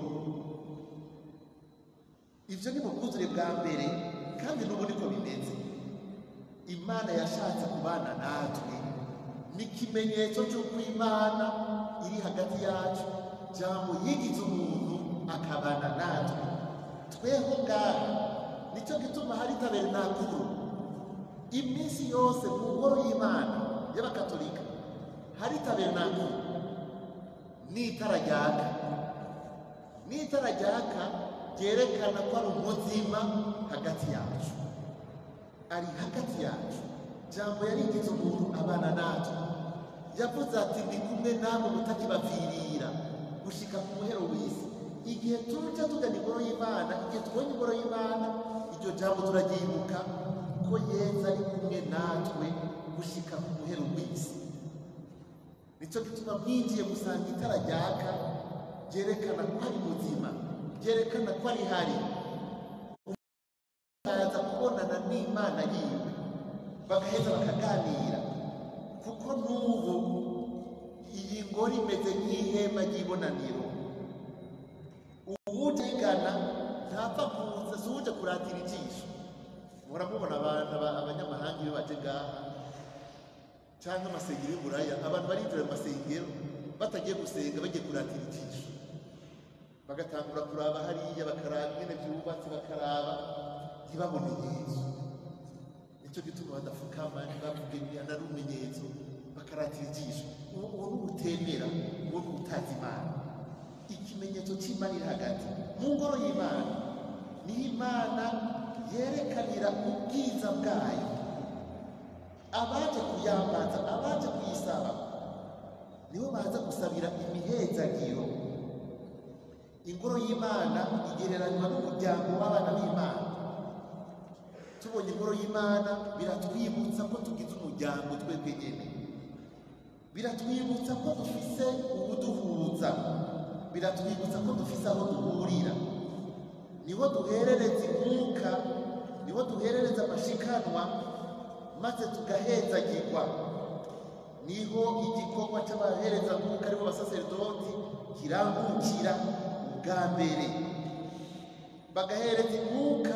ibyo ni mu bwuzure bwa mbere kandi n'ubu niko bimeze imana yashatse kubana natwe ni ikimenyetso cy'uko imana iri hagati yacu jambo yigize umuntu akabana natwe tweho ngaha nicyo gituma hari tabernakuru iminsi yose mu ngoro y'imana y'abakatolika hari tabernakuru n'itara ryaka n'itara ryaka ryerekana ko ari umuzima hagati yacu ari hagati yacu jambo yarigize umuntu abana natwe yavuze ati ndi kumwe namwe mutakibavirira gushika ku muhero w'isi igihe tuja tugana ingoro y'imana igihe tubonye ingoro y'imana iryo jambo turaryibuka ko yesu ari kumwe natwe gushika ku muhero w'isi nicyo gituma mwinjiye gusanga itara ryaka ryerekana ko ari muzima ryerekana ko ari hari bakaza kubonana n'imana yiwe bagaheza bakaganira kuko n'ubu iyi ngoro imeze nk'ihema ry'ibonaniro uwuje igana ntapfa kuza si uje kuratira ijisho muhora mubona abantu aba- abanyamahanga iyo baje ngaha cyangwa amasengero y'uburaya abantu barinjira mu masengero batagiye gusenga bagiye kuratira ijisho bagatangura kuraba hariya bakaraba ingene byubatse bakaraba ntibabone yesu nicyo gituma badapfukama ntibavuge ana ari umenyetso bakaratira ijisho uwo uwo ni utemera uwo ni utazi imana ikimenyetso cy'imana iri hagati mu ngoro y'imana niho imana yerekanira ubwiza bwayo abaje kuyambaza abaje kuyisaba nibo baza gusabira imihezagiro ingoro y'imana igereranywa n'umuryango w'abana b'imana tubonye ingoro y'imana biratwibutsa ko tugize umuryango twebwe nyine biratwibutsa ko dufise ubuduhuza biratwibutsa ko dufise aho duhurira niho duherereza inkuka niho duherereza amashikanwa maze tugahezagirwa niho igikorwa cy'abahereza mwuka aribo basaserdoti kirangukira ubwa mbere bagahereza inkuka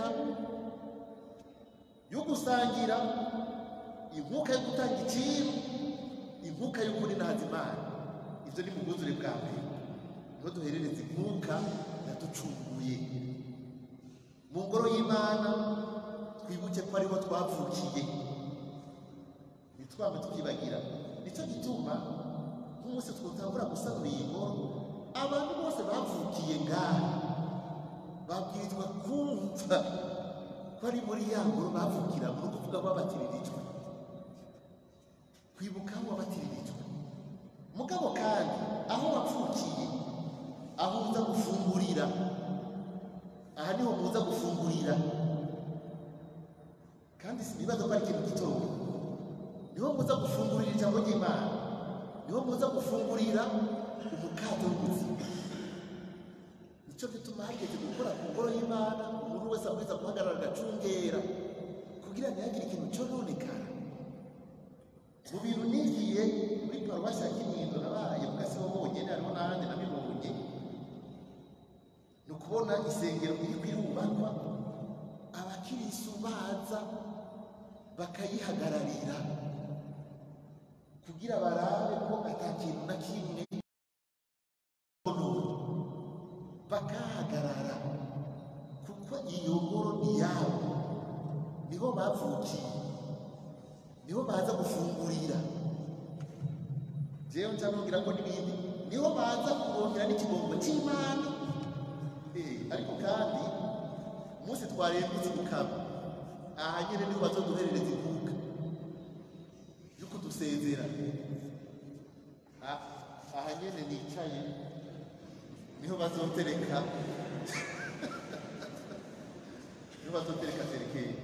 yo gusangira inkuka yo gutanga ikiru inkuka y'ukuri na hazimana ibyo ni mu bwuzure bwa mbere niho duherereza inkuka yaducunguye mu ngoro y'imana twibuke ko ariho twavukiye ntitwame tukibagira nicyo gituma nk'umunsi twutangura gusanura iyi ngoro abantu bose bavukiye ngaha babwirizwa kumva ko ari muri ya ngoro bavukira ni ukuvuga ko babatiririjwe kwibuka aho wabatiririjwe mugabo kandi aho wapfukiye aho uza gufungurira aha niho muza gufungurira kandi sinibaza ko ari ikintu gitoya niho muza gufungurira ijambo ry'imana niho muza gufungurira umukato w'ubuzima nicyo gituma hageze gukora ku ngoro y'imana umuntu wese abwiza guhagarara agacungera kugira ntihagire ikintu cyononekara mu bintu nigiye muri paruwasi ya kinindo nabaye mu gasibo bonyine hariho n'ahandi nabibonye ni ukubona isengero iri kwirubakwa abakirisu baza bakayihagararira kugira barabe ko ata kintu na kimwe bakahagarara kuko iyo ngoro ni yabo niho bavukiye niho baza gufungurira jewe ncanubwira ko n'ibindi niho baza kurongera n'ikigongo cy'imana Eh, ariko kandi umunsi twarembutse mukaba aha nyine niho bazoduherereza inkuka yo kudusezera Ah, aha nyine nicaye niho bazotereka niho bazotereka terekeye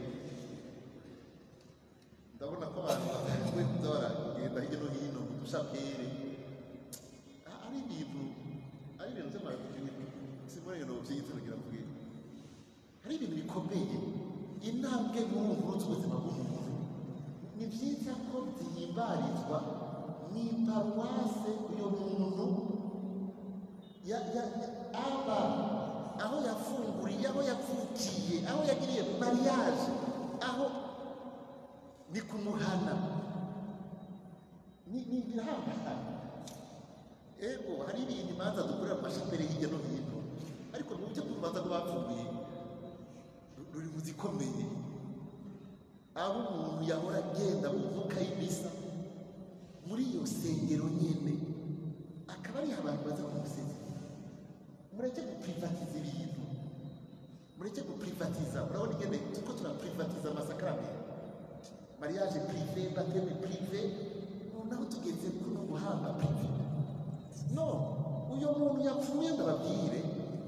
ndabona ko abantu batangiye kuza baragenda hirya no hino mu dushapere Ah, ari ibintu ari ibintu by'amaradiyo simurengano by'igitsina kugira ngo ubwire hari ibintu bikomeye intambwe nkuru nkuru z'ubuzima bw'umuntu ni byiza ko zihimbarizwa mu iparuwase uyu muntu ya- ya- ya- aba aho yafunguriye aho yavukiye aho yagiriye mariage aho ni kumuhana ni ni ibirahangana ego hari ibintu imanza dukorera mu mashapere hirya no hino ariko mu buryo bw'urubanza rw'abapfuye ru- ruri mu zikomeye aho umuntu yahora agenda mu mwuka y'imisa muri iyo sengero nyine akaba ariho abantu baza kumusezera mureke guprivatiza ibintu mureke guprivatiza urabona ingene turiko turaprivatiza amasakaramentu mariage prive bateme prive noneho tugeze kuno guhamba prive no uyo muntu yapfuye ndababwire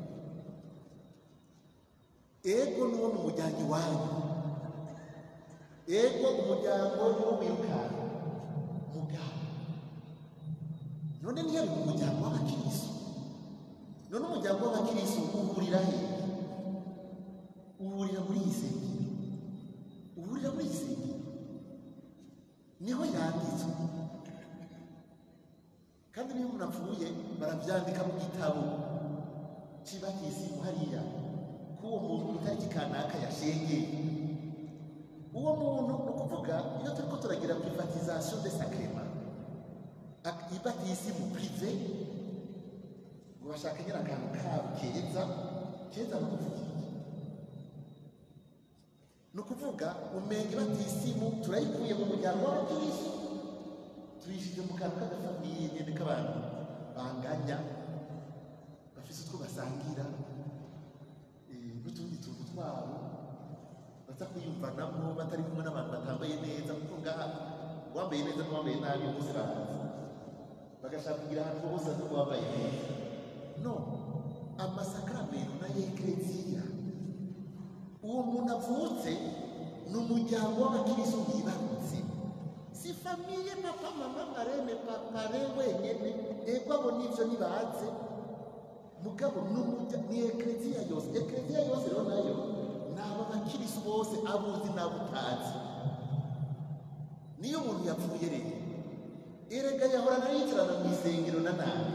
ego nuwo mu muryango iwanyu ego umuryango niwo wirukanka mugabo none niyo ari mu muryango w'abakiristo none umuryango w'abakiristo uhurira he uhurira muri iyi sengero uhurira muri iyi sengero niho yanditswe kandi niyo umuntu apfuye barabyandika mu gitabo kiba kisimu hariya k'uwo muntu ku itariki kanaka yashengeye uwo muntu ni ukuvuga iyo turi ko turagira privatisation de sacrement ibatisimu prive ngo bashaka nyine akantu kabo keza keza bakuvugiye ni ukuvuga umenga ibatisimu turayikuye mu muryango w'abakirisi tuyishyize mu kantu k'agafamiye nyine k'abantu banganya bafite utwo basangira eh, n'utundi tuntu twabo baza kwiyumvanamo batari kumwe n'abantu batambaye neza kuko ngaha uwambaye neza n'uwambaye nabi bose baraza bagashaka kugira ahantu bose azi ko wambaye neza no amasakaramentu na y'ekleziya uwo muntu avutse ni umuryango w'abakiristo wibarutse si famiye papa mama marene papare wenyene ego abo nivyo nibaze mugabo ni umurya- ni ekleziya yose ekleziya yose rero nayo ni aba bakirisi bose abuzi n'abo utazi niyo umuntu yapfuye rero erega yahorana yicarana mu isengero na nabi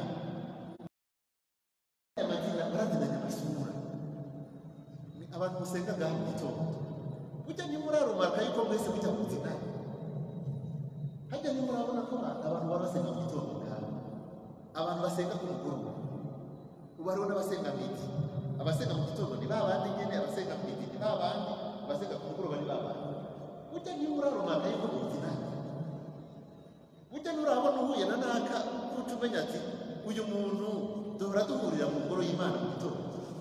aya mazina baraziranye amasura Ni abantu musenga ngaha mu gitondo burya ntimurarumaka yuko mwese mujya mu nzina hajya ntimurabona ko abantu abantu baba basenga mu gitondo ngaha abantu basenga ku mugoroba ubu hariho n'abasenga midi abasenga mu gitondo ni ba bandi nyine abasenga midi ni ba bandi abasenga ku mugoroba ni ba bandi burya ntimurarumaka yuko mu nzina burya nurabona uhuye na naka kuca umenya ati uyu muntu duhora duhurira mu ngoro y'imana mu gitondo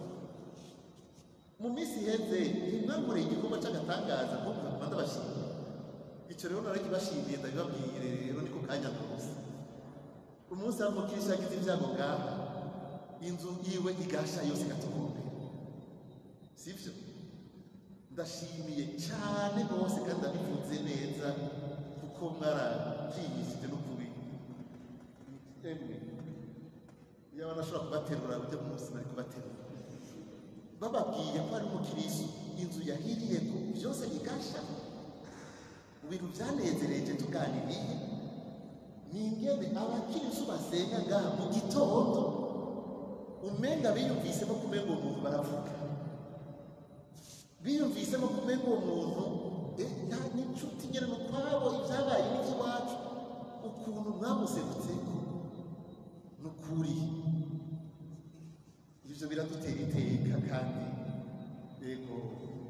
mu minsi iheze ntimwankoreye igikorwa cy'agatangaza nko mukaguma ndabashimiye icyo rero narakibashimiye ndabibabwire rero niko kanya rwose umunsi w'umukirisi yagize ibyago ngaha inzu yiwe igasha yose igatokombera sibyo ndashimiye cyane rwose kandi ndabivuze neza kuko mwarabyigishije n'ukuri emwe yaba nashobora kubaterura ujya munsi nari kubaterura bababwiye ko ari umukirisu inzu yahiriye ko byose bigasha mu bintu byanezereje tuganiriye ni ingene abakirisu basenga ngaha mu gitondo umenga biyumvisemo kumenga uwo muntu baravuga biyumvisemo kumenga uwo muntu eh, nta n'inshuti nyine ni ukwabo ibyabaye n'iby'iwacu ukuntu mwamuserutseko ni ukuri ibyo biradutera iteka kandi yego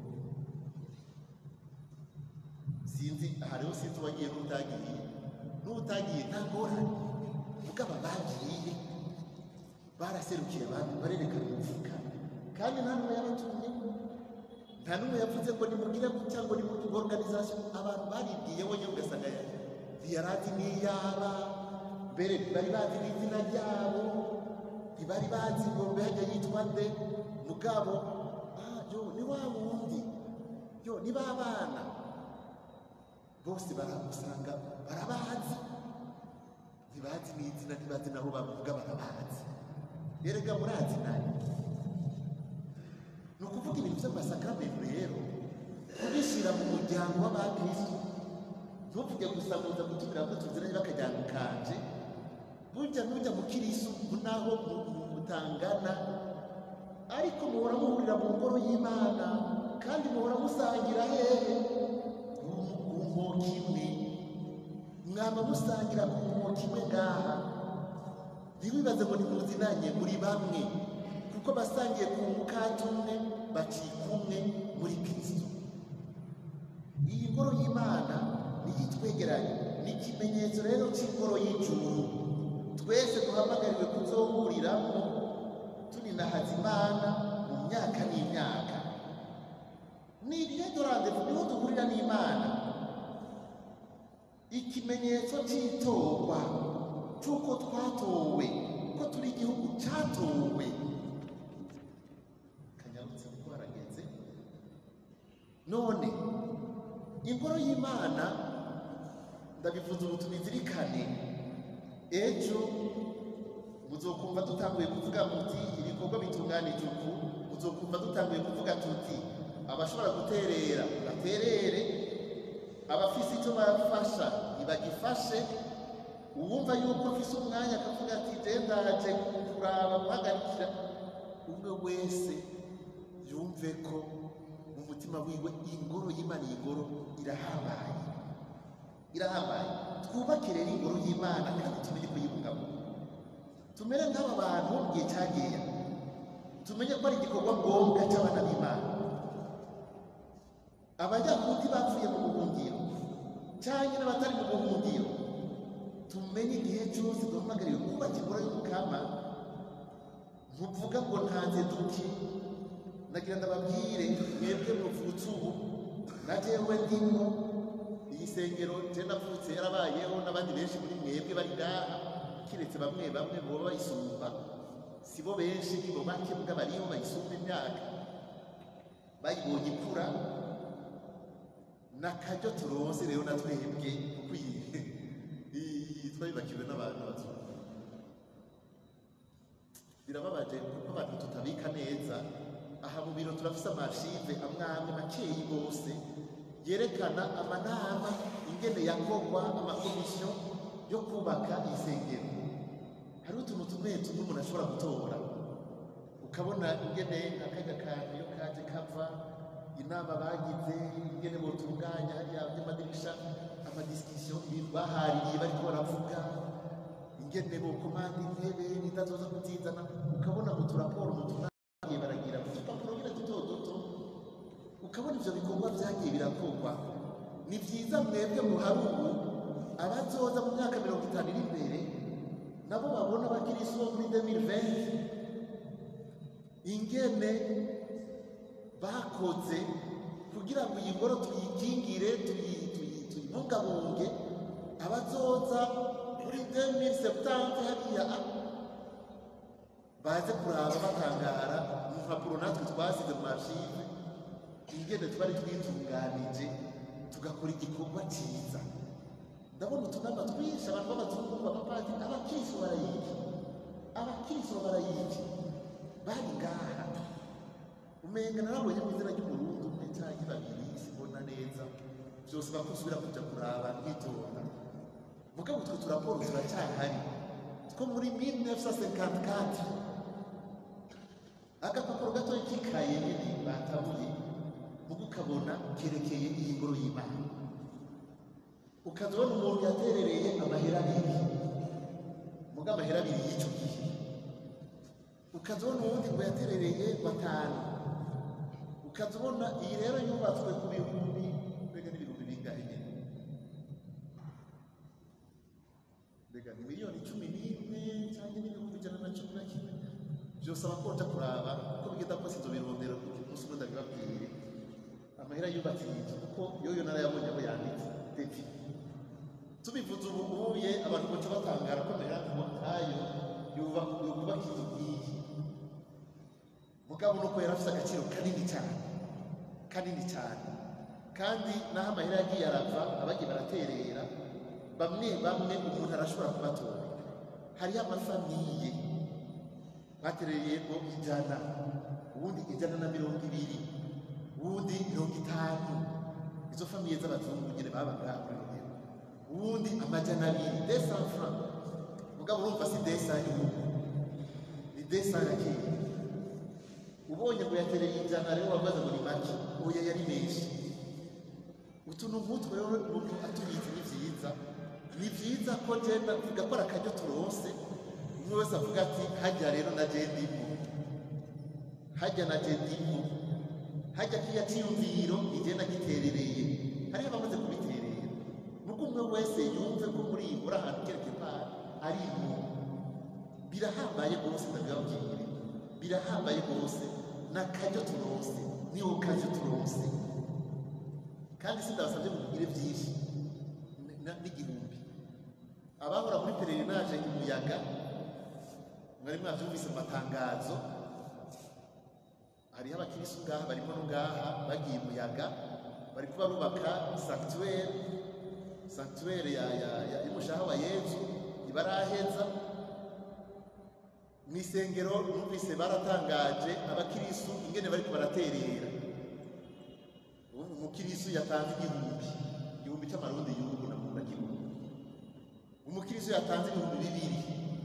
sinzi hariho sinzi uwagiye n'utagiye n'utagiye nta ngorane ubwo aba bagiye baraserukiye abandi barerekana umufuka kandi nta n'umwe yabatumye nta n'umwe yavuze ngo nimugire gutya ngo nimugire organization abantu baribwiye wenyine ugasanga ntiyarazi n'iyaba mbere ntibari bazi n'izina ryabo ntibari bazi ngo mbe hajya yitwa nde mugabo ah yo ni wa wundi yo ni ba bana bose baramusanga barabazi ntibazi n'izina ntibazi naho bavuga barabazi erega murazi nayo ni ukuvuga ibintu by'amasakaramentu rero kubishyira mu muryango w'abakristo ntuvuge gusa muza gutumira ngo tuziranye bakajyana kanje burya nujya mu kirisu naho mutangana ariko muhora muhurira mu ngoro y'imana kandi muhora musangira hehe ku nkoko imwe mwaba musangira ku nkoko imwe ngaha ntibibaze ngo ntimuzinanye muri bamwe kuko basangiye ku mukati umwe bacika umwe muri kristo iyi ngoro y'imana niyo itwegeranye ni ikimenyetso rero cy'ingoro y'ijuru twese duhamagariwe kuzohuriramo tuninahaza imana mu myaka n'imyaka ni iryo randevu niho duhurira n'imana ikimenyetso cy'itorwa cy'uko twatowe ko turi igihugu cyatowe kanyarutse kuko harageze none ingoro y'imana ndabivuze ubu tubizirikane ejo muzokumva dutanguye kuvuga muti ibikorwa bitunganije uku muzokumva dutanguye kuvuga tuti abashobora guterera baterere abafise icyo bafasha ntibagifashe uwumva yuko afise umwanya akavuga ati je ndaje kuraba guhagarikira umwe wese yumve ko mu mutima wiwe ingoro y'imana iyi ngoro irahambaye irahambaye twubake rero ingoro y'imana kandi tumenye kuyibungabunga tumere nk'aba bantu mu gihe cyagiye tumenye ko ari igikorwa ngombwa cy'abana b'imana abayahudi bapfuye mu buhungiro cyangwa n'abatari mu buhungiro tumenye igihe cyose duhamagariwe kubaka ingoro y'umukama ntuvuga ngo ntanze duke nagira ndababwire mwebwe muvutse ubu na jewe ndimo iyi sengero je navutse yarabayeho n'abandi benshi muri mwebwe bari ngaha kiretse bamwe bamwe boba bayisumba si bo benshi nibo bake mbwa bariho bayisumba imyaka bayibonye ikura n'akaryo turonse rero na twebwe kuko iyi iyi twabibakiwe n'abantu bazungu birababaje kuko abantu tutabika neza aha mu biro turafise amashive amwe amwe makeyi bose yerekana amanama ingene yakorwa amakomisiyo yo kubaka insengero hariho utuntu tumwe tumwe umuntu ashobora gutora ukabona ingene akajya kantu iyo kaje kava inama bagize ingene botunganya hariya by'amadirisha amadisikisiyo ibintu bahaririye bariko baravuga ingene bokomanda intebe n'itazoza kuzizana ukabona mu turaporo mu tunagiye baragira mu dupapuro nyine duto duto ukabona ivyo bikorwa vyagiye birakorwa ni vyiza mwebwe muhari ubu abazoza mu myaka mirongo itanu iri imbere nabo babona abakirisi bo muri 2020 ingene bakoze kugira ngo iyi ngoro tuyikingire tuyi- tuyi- tuyibungabunge abazoza muri 2070 hariya baze kuraba batangara mu mpapuro natwe twasize mu mashive ingene twari twitunganije tugakora igikorwa cyiza ndabona utunama twinshi abantu b'abazungu b'abapadiri abakristo barayiki abakristo barayiki bari ngaha umenga narabonye mu izina ry'umurundi umwe cyangwa babiri sibona neza byose bakusubira kuja kuraba nkitonda mugabo utwo turaporo turacyahari two muri 1954 agapapuro gatoya k'ikaye nyine batabuye mugo ukabona kerekeye iyi ngoro y'imana ukaza ubona umuntu yaterereye amahera abiri muga amahera abiri y'icyo gihe ukaza ubona uwundi ngo yaterereye batanu ukaza ubona iyi rero yubatswe ku bihumbi mbega n'ibihumbi bingahe nyine mbega ni miliyoni cumi n'imwe cyangwa n'ibihumbi ijana na cumi na kimwe byose abakonja kuraba uko bigenda kose inzo birondera umunsi umwe ndabibabwire amahera yubatse iyi nzu kuko yoyo narayabonye aho yanditse devi tubivuze ubu ubuye abantu baca batangara ko amahera nkayo yubaka yubaka inzu nk'iyi mugabo nuko yari afite agaciro kanini cyane kanini cyane kandi n'aho amahera yagiye arava abagiye baraterera bamwe bamwe umuntu arashobora kubatora hariho amafamiye batereye ngo ijana ubundi ijana na mirongo ibiri ubundi mirongo itanu izo famiye z'abazungu nyine babaga muri ubundi amajana abiri desa franc mugabo urumva si desa y'ubu ni desa ya kera ubonye ngo yatereye ijana rero wabaza ngo ni make oya yari menshi utuntu nk'utwo rero umuntu atubitse ni byiza ni byiza ko genda gakora akaryo turose umwe wese avuga ati hajya rero na je ndimo hajya na je ndimo hajya kiya cyiyumviro igenda giterereye hariho abamaze kubiterera nuko umwe wese yumve ko muri iyi muri ahantu kereke pari ari mu birahambaye rwose ndabibabwire birahambaye rwose ni akaryo turose ni karyo turose kandi sindabasabye ngo mugire byinshi n- n- n'igihumbi abahora muri pererinaje umuyaga mwari mwabyumvise mu matangazo hariho abakirisu ngaha barimo no ngaha bagiye umuyaga bari kuba bubaka sanctuaire sanctuaire ya, ya, ya y'umushaha wa yezu ibaraheza mu isengero numvise baratangaje abakirisu ingene bariko baraterera ubu umukirisu yatanze igihumbi igihumbi cy'amarundi y'ubu nakunda kibona umukirisu yatanze ibihumbi bibiri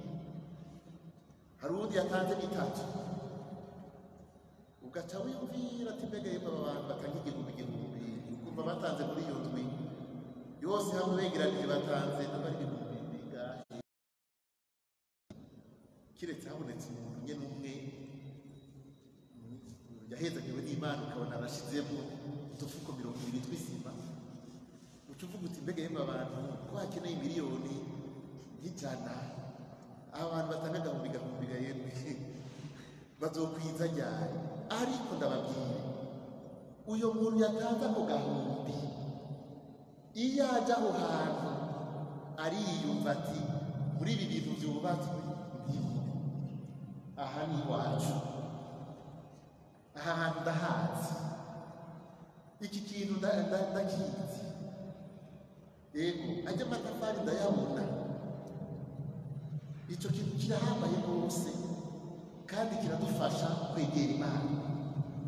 hari uwundi yatanze bitatu ugaca wiyumvira ati mbega yemwe aba bantu batanga igihumbi igihumbi ukumva batanze muri iyo ndwi yose hamwe begeranije batanze n'abari ibihumbi bingahe kiretse habonetse umuntu nyine umwe yahezagiwe n'imana ukabona arashizemo udufuko mirongo ibiri tw'isima uca uvuga uti mbega yemwe abantu ko hakeneye miliyoni nk'ijana aba bantu batanga agahumbi gahumbi gahembwe bazokwiza ryari ariko ndababwire uyo muntu yatanze ako gahumbi iyo ajya aho hantu ariyumva ati muri ibi bintu byubatswe aha ni iwacu aha hantu ndahazi iki kintu nda- nda- ndakizi yego ajya amatafari ndayabona icyo kintu kirahambaye rwose kandi kiradufasha kwegera imana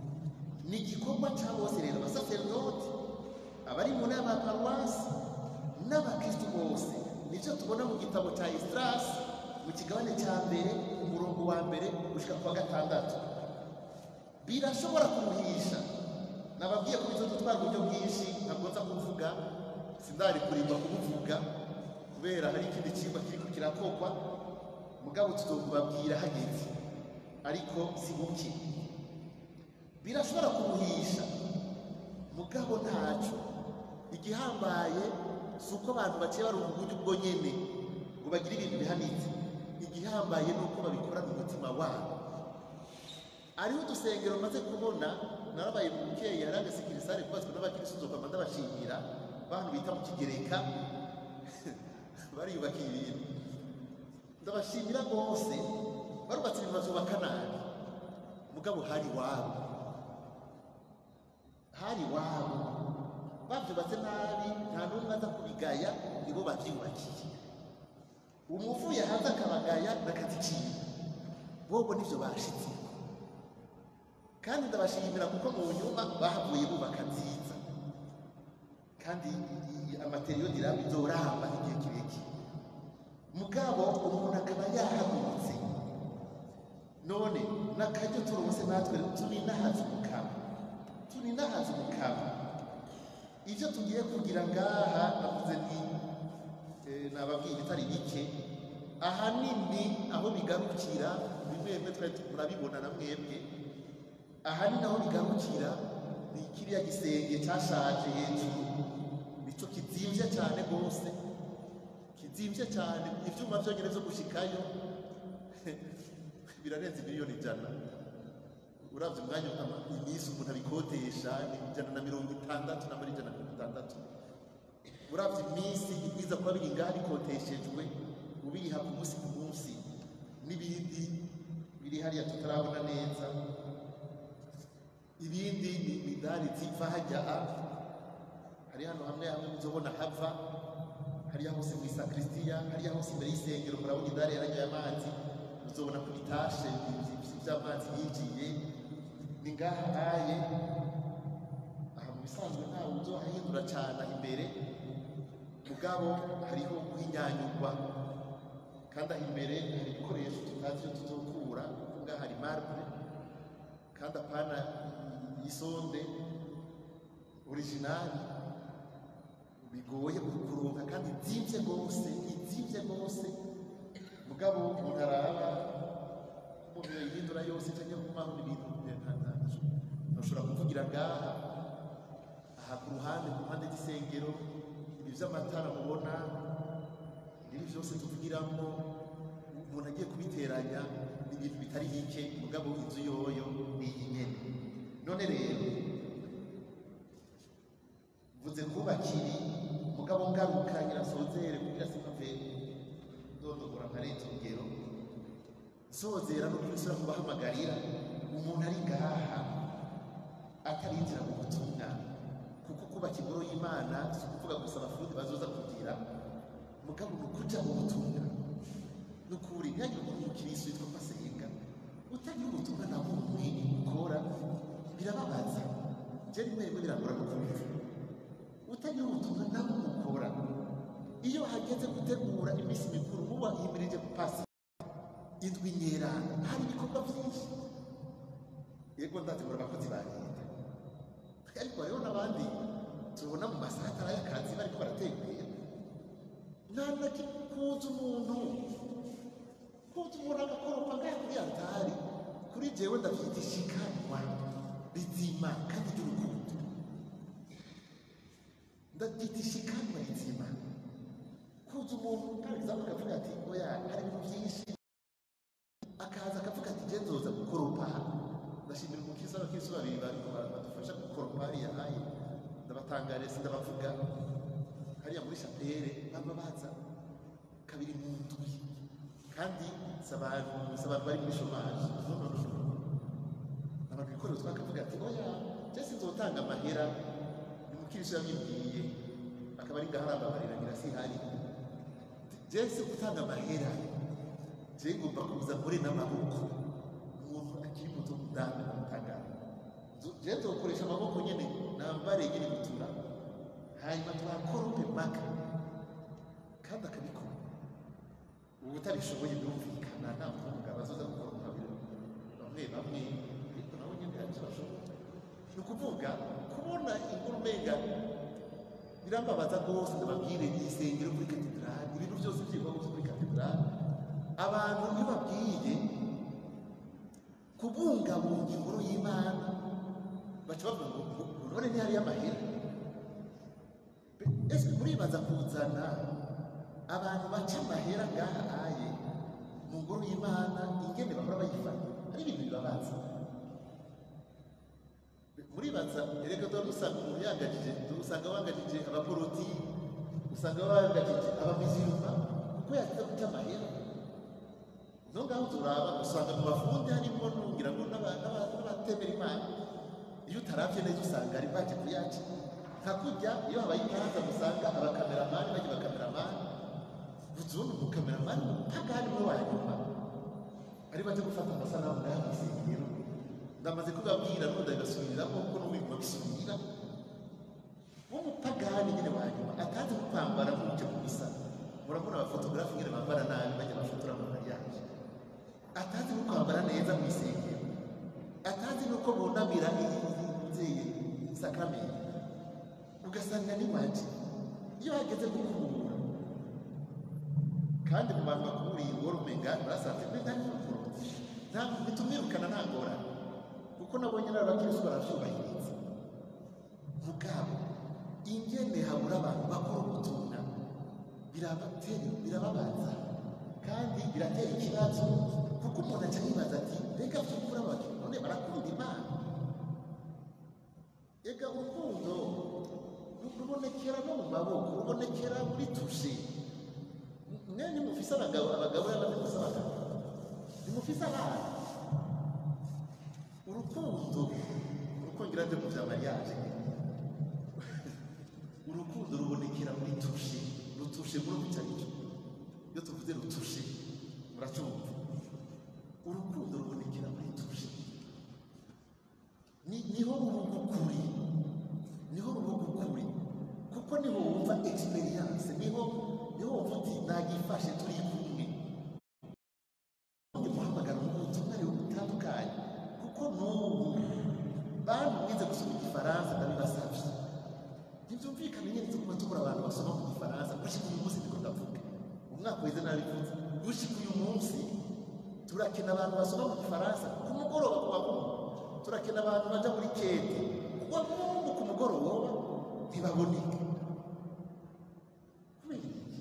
ni igikorwa cya bose rero abasaserdoti abari mu nama ya paruwasi n'abakristu bose nicyo tubona mu gitabo cya esitarasi mu kigabane cya mbere umurongo wa mbere gushyika ku wa gatandatu birashobora kuruhisha nababwiye ko bizo dutwara uburyo bwinshi ntabwo nza kuvuga sindari kurimba kubuvuga kubera hari ikindi cyigwa kiriko kirakogwa mugabo tuzokubabwira hageze ariko si buke birashobora kuruhisha mugabo ntaco igihambaye si uko abantu baciye baronka uburyo ubwo nyene ngo bagire ibintu bihanitse igihambaye ni uko babikorana umutima wabo hariho udusengero maze kubona narabaye mu bukeyi hari agasikirisare kubatswe n'abakirisitu nzokama ndabashimira bantu bita mu kigereka bariyubakiye ibintu ndabashimira rwose barubatse ibintu bazubaka nabi mugabo hari wabo hari wabo babyubatse nabi nta n'umwe aza kubigaya nibo babyubakiye umuvuye hanze akabagaya n'akazi kiwe bobo nivyo bashitse kandi ndabashimira kuko mu nyuma bahavuye bubaka nziza kandi amateriyo diramba izoramba igihe kirekire mugabo umuntu akaba yahagurutse none n'akaryo turose natwe tuninahaza umukama tuninahaza umukama ibyo tugiye kugira ngaha navuze ni eh, nababwiye ibitari bike ahanini aho bigarukira bimwe bimwe twari murabibona na mwebwe ahanini aho bigarukira ni kiriya gisenge cyashaje hejuru nicyo kizimvye cyane rwose kizimvye cyane ivyuma vyonyene vyo gushikayo birarenze miliyoni ijana uravye umwanya ama- iminsi umuntu abikodesha ni ijana na mirongo itandatu n'amara ijana na mirongo itandatu uravye iminsi ibwiza kuba biri ngaha bikoteshejwe ubiriha ku munsi ku munsi n'ibindi biri hariya tutarabona neza ibindi ni imidari ziva hajya a hari hano hamwe hamwe muzobona hava hariya hose mu isakristiya hariya hose imbere y'isengero murabona idari yaranyoye amazi muzobona ku bitashe by'amazi yinjiye ni ngaha haye aha mu bisanzwe ntawe uzohahindura cyane aha imbere mugabo hariho guhinyanyurwa kandi aho imbere hari ibikoresho tutazi iyo tuzokura kuko ngaha hari marble kandi apana isonde originali bigoye kuronka kandi izimvye rwose izimvye rwose mugabo umuntu araba umuntu yoyihindura yose cyangwa kumaho ibintu ntushobora kuvugira ngaha aha ku ruhande ku mpande z'isengero ibi vy'amatara mubona ibi vyose tuvugiramo umuntu agiye kubiteranya ni ibintu bitari bike mugabo inzu yoyo ni iyi nyene none rero mvuze kubakiri mugabo ngaruka nyirasozere kugira simpave ndondogora nkarenza urugero sozera no kubisura kubahamagarira umuntu ari ngaha atarinjira mu butumwa kuko kubaka ingoro y'imana si ukuvuga gusa abafundi bazoza kugira mugabo ni ukuja mu butumwa ni ukuri ntihagire umuntu umukirisi witwa masenga utagira ubutumwa na bumwe ukora birababaza je rimwe rimwe birangora no kumva utagira ubutumwa na bumwe ukora iyo hageze gutegura iminsi mikuru muba yimirije pasi indwi nyerana hari ibikorwa byinshi yego ndategura abakozi ba leta ariko hariho n'abandi tubona mu masaha atari ay'akazi bariko baratembera nta na kimwe kuza umuntu kuza umuntu agakoropa ngaha kuri altari kuri jewe ndavyita ishikanwa rizima kandi ry'urukundo ndabyita ishikanwa rizima kuza umuntu kagizamu akavuga ati oya hari ibintu byinshi akaza akavuga ati je nzoza gukoropa ndashimira umukristo n'abakristo babiri bariko badufasha gukoropa hariya haye ndabatangariza ndabavuga hariya muri shapere baba baza kabiri mu ndwi kandi si abantu si abantu bari muri shomaje no no no no abantu bikorera utwaka akavuga ati oya je sinzotanga amahera ni mukristo yabibwiye akaba ari ngaho arambabarira ngira si hari je si gutanga amahera je ngomba kuza muri n'amaboko umuntu akiri muto mudanga namutanga jewe tukoresha amaboko nyene nambare nyene gutura hanyuma twakorope mpaka kandi akabikora ubu utabishoboye birumvikana nta mvuga bazoza gukoropa bamwe bamwe ariko nabo nyene hari ivyo bashobora ni ukuvuga kubona inkuru umenga birambabaza rwose ndababwire isengero kuri katedrali ibintu byose by'ibikorwa byo kuri katedrali abantu iyo babwiye kubungabunga inkuru y'imana baca bavuga ngo none ntihariyo amahera ese muribaza kuzana abantu baca amahera ngaha aye mu ngoro y'imana ingene bahora bayifata ari ibintu bibabaza muribaza erega dore usanga umuntu yangajije usanga wangajije abaporoti usanga wangajije abamiziruma kuko yagize guca amahera no ngaho turaba usanga mu bafundi harimo nungira ngo n'aba- n'aba- n'abatemera imana iyo utaravye neza usanga ari baje kuyaca nka kurya iyo habaye imanza musanga abakameramani bajya bakameramani uzundi umukameramani mpagani mwe wanyuma ari baje gufata amasanamu nayo mw'isengero ndamaze kubabwira n'ubundi agasubiramo kuko n'umwigwa bisubira w'umupagani nyine wanyuma atazi no kwambara nk'uje mu misa murabona abafotogarafi nyine bambara nabi bajya bafotora mu mariage atazi no kwambara neza mu isengero atazi nuko bunamira inzeye sakramenti ugasanga ni waje iyo hageze gukubura kandi mu bantu bakuburiye ingoro umenga basanze mbe nta n'umuporoti ntabwo bitumwirukana nta ngorane kuko nabonye n'abakirisi baravyubahiriza mugabo ingene habura abantu bakora ubutumwa birabatera birababaza kandi biratera ikibazo kuko umuntu aca yibaza ati mbega vyukuri abantu none barakunda imana ega urukundo ru- rubonekera no mu maboko rubonekera muri tushe mwe nimufise abagabo abagabo y'abandi mufise abagabo nimufise abana urukundo urukongera nde mu vya mariage urukundo rubonekera muri tushe rutushe muri icyo aricyo iyo tuvuze rutushe muracumva urukundo rubonekera muri tushe ni niho rubuga ukuri niho rubuga ukuri kuko niho wumva experience niho niho wumva uti nagifashe turi kumwe undi muhamagaro ubutumwa rero butandukanye kuko n'ubu bantu mwize gusoma igifaransa ndabibasavye ntibyumvikane nyine tuguma tubura abantu basoma mu gifaransa gushika uyu munsi niko ndavuga umwaka weze nabivuze gushika uyu munsi turakena abantu basoma mu gifaransa ku mugoroba kuwa mungu turakena abantu baja muri kete kuwa mungu ku mugoroba ntibaboneka kubera iki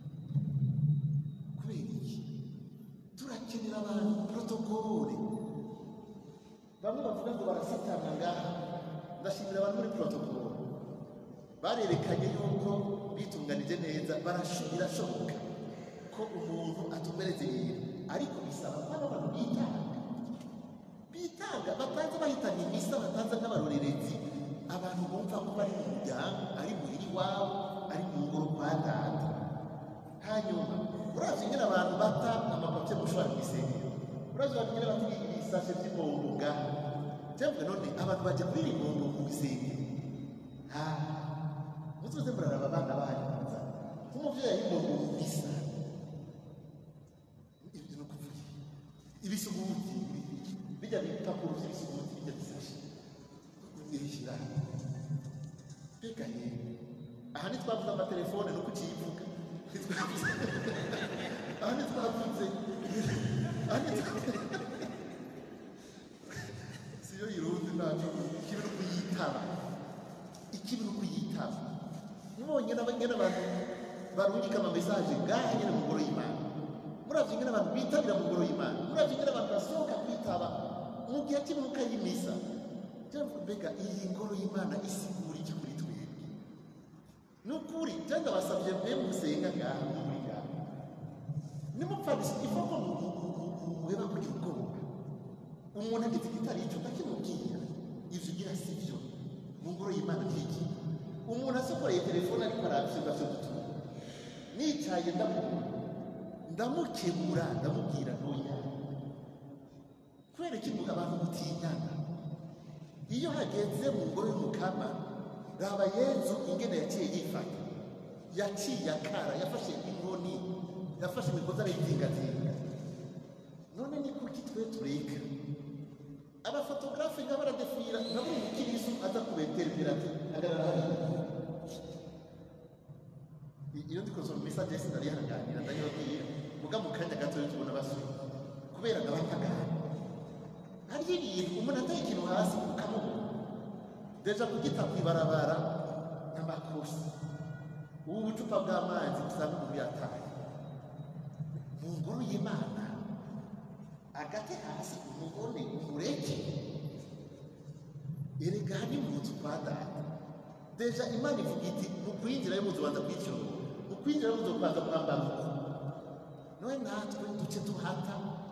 kubera iki turakenera abantu protokole bamwe bavuga ngo barasitana ngaha ndashimira abantu muri protokole barerekanye yuko bitunganije neza barasho- birashoboka ko umuntu atumbereze ibintu ariko bisaba ko abantu bitanga bitanga bataza bahitanye imisa bataza nk'abarorerezi abantu bumva ko bari mu muryango ari muhira iwabo ari mu ngoro kwa data hanyuma urazi nyine abantu bata amapapye mushobora kwisengera urazi abantu nyine bata ibisashe by'ibombo ngaha cyangwa none abantu bajya kuri iri bombo mu bisengero ha mutuze muraraba abana banyu nza nk'umubyeyi bombo mu bisa ibyo ni ukuvuga ibisuguti bijya bipapuro by'ibisuguti bijya bisashe ubishyira mbega yewe aha ntitwavuze amatelefone nuko ukiyivuga ntitwavuze aha ntitwavuze aha ntitwavuze siyo yirundi ntacu ikibi ni ukuyitaba ikibi ni ukuyitaba mubonye n'abanyene abantu barungika amamesaje ngaha nyene mu ngoro y'imana muravye ingene abantu bitabira mu ngoro y'imana muravye ingene abantu basohoka kwitaba mu gihe cy'imnuka y'imisa cyangwa mbega iyi ngoro y'imana isigura iki kuri twebwe ni ukuri cyangwa basabye mwe musenga ngaha muri ngaha nimupfabise ivuga ngo muheba kugira ubwoba umuntu agize igitari ico ndakimubwira ivyo ugira si vyo mu ngoro y'imana ntiki umuntu asokoreye telefone ariko arabyiga vyo gutuma nicaye ndamubona ndamukebura ndamubwira ntoya kubera iki abantu mutinyana iyo hageze mu ngoro y'umukama raba yezu ingene yaciye yifata yaciye akara yafashe inkoni yafashe imigozi arayizingazinga none ni kuki twe tureka abafotogarafe nga baradefira naburi umukirisu aza kubeterevera ati hagarara hariya iyo ndi kusoma message yesi ndarihanganira ndayibabwira muga mu kanya gato yo tubona basura kubera ngabapagana hariyo ibintu umuntu ataye ikintu hasi ukamubona deja kugita kwibarabara n'amakosa ubu bucupa bw'amazi usanga umuntu yataye mu ngoro y'imana agate hasi umubone umureke erega ni mu nzu kwa data deja imana ivuga iti mu kwinjira yo muzu banza kwiciro mu kwinjira yo muzu kubanza kwambara uko none natwe duce duhata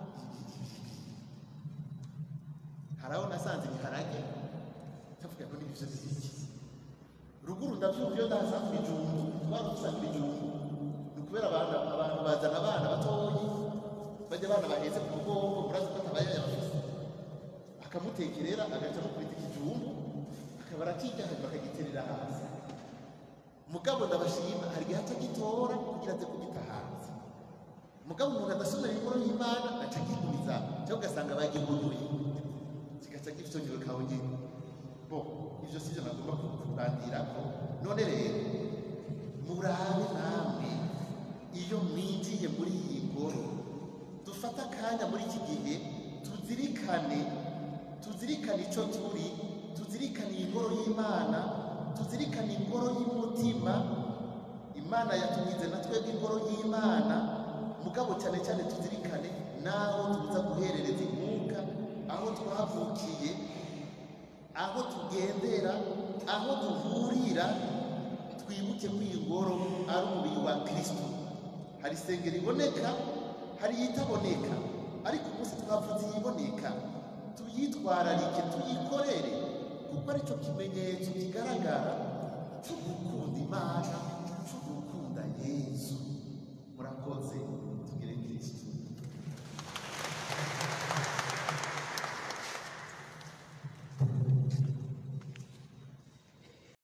hari aho nasanze ibiharage ndavuga ngo ni ibyo biki ruguru ndabyumva iyo ndaza ku bijumbu twari dusanga ibijumbu ni ukubera abantu abantu bazana abana batoyi bajya abana bahetse ku mugongo murazi ko atabaye yabafise akamutekerera agaca no kubita ikijumbu akaba arakirya hanyuma akagiterera hasi mugabo ndabashima hari igihe aca gitora kugira aze kugita hanze mugabo umuntu adasomera inkuru y'imana aca agigumiza cyangwa ugasanga bagiguruye kigaca gifyongewe kawe nyine bo ivyo sivyo nagomba kubandirako none rero murabe namwe iyo mwinjiye muri iyi ngoro dufate akanya muri iki gihe tuzirikane tuzirikane ico turi tuzirikane iyi ngoro y'imana tuzirikane ingoro y'umutima imana yatugize na twebwe ingoro y'imana mugabo cyane cyane tuzirikane n'aho tuza guherereza inkunga aho twavukiye aho tugendera aho duhurira twibuke ko iyi ngoro ari umubiri wa kirisito hari isengero iboneka hari iyitaboneka ariko umunsi twavuze iyiboneka tuyitwararike tuyikorere kuko aricyo kimenyetso kigaragara cyo gukunda imana cyo gukunda yezu murakoze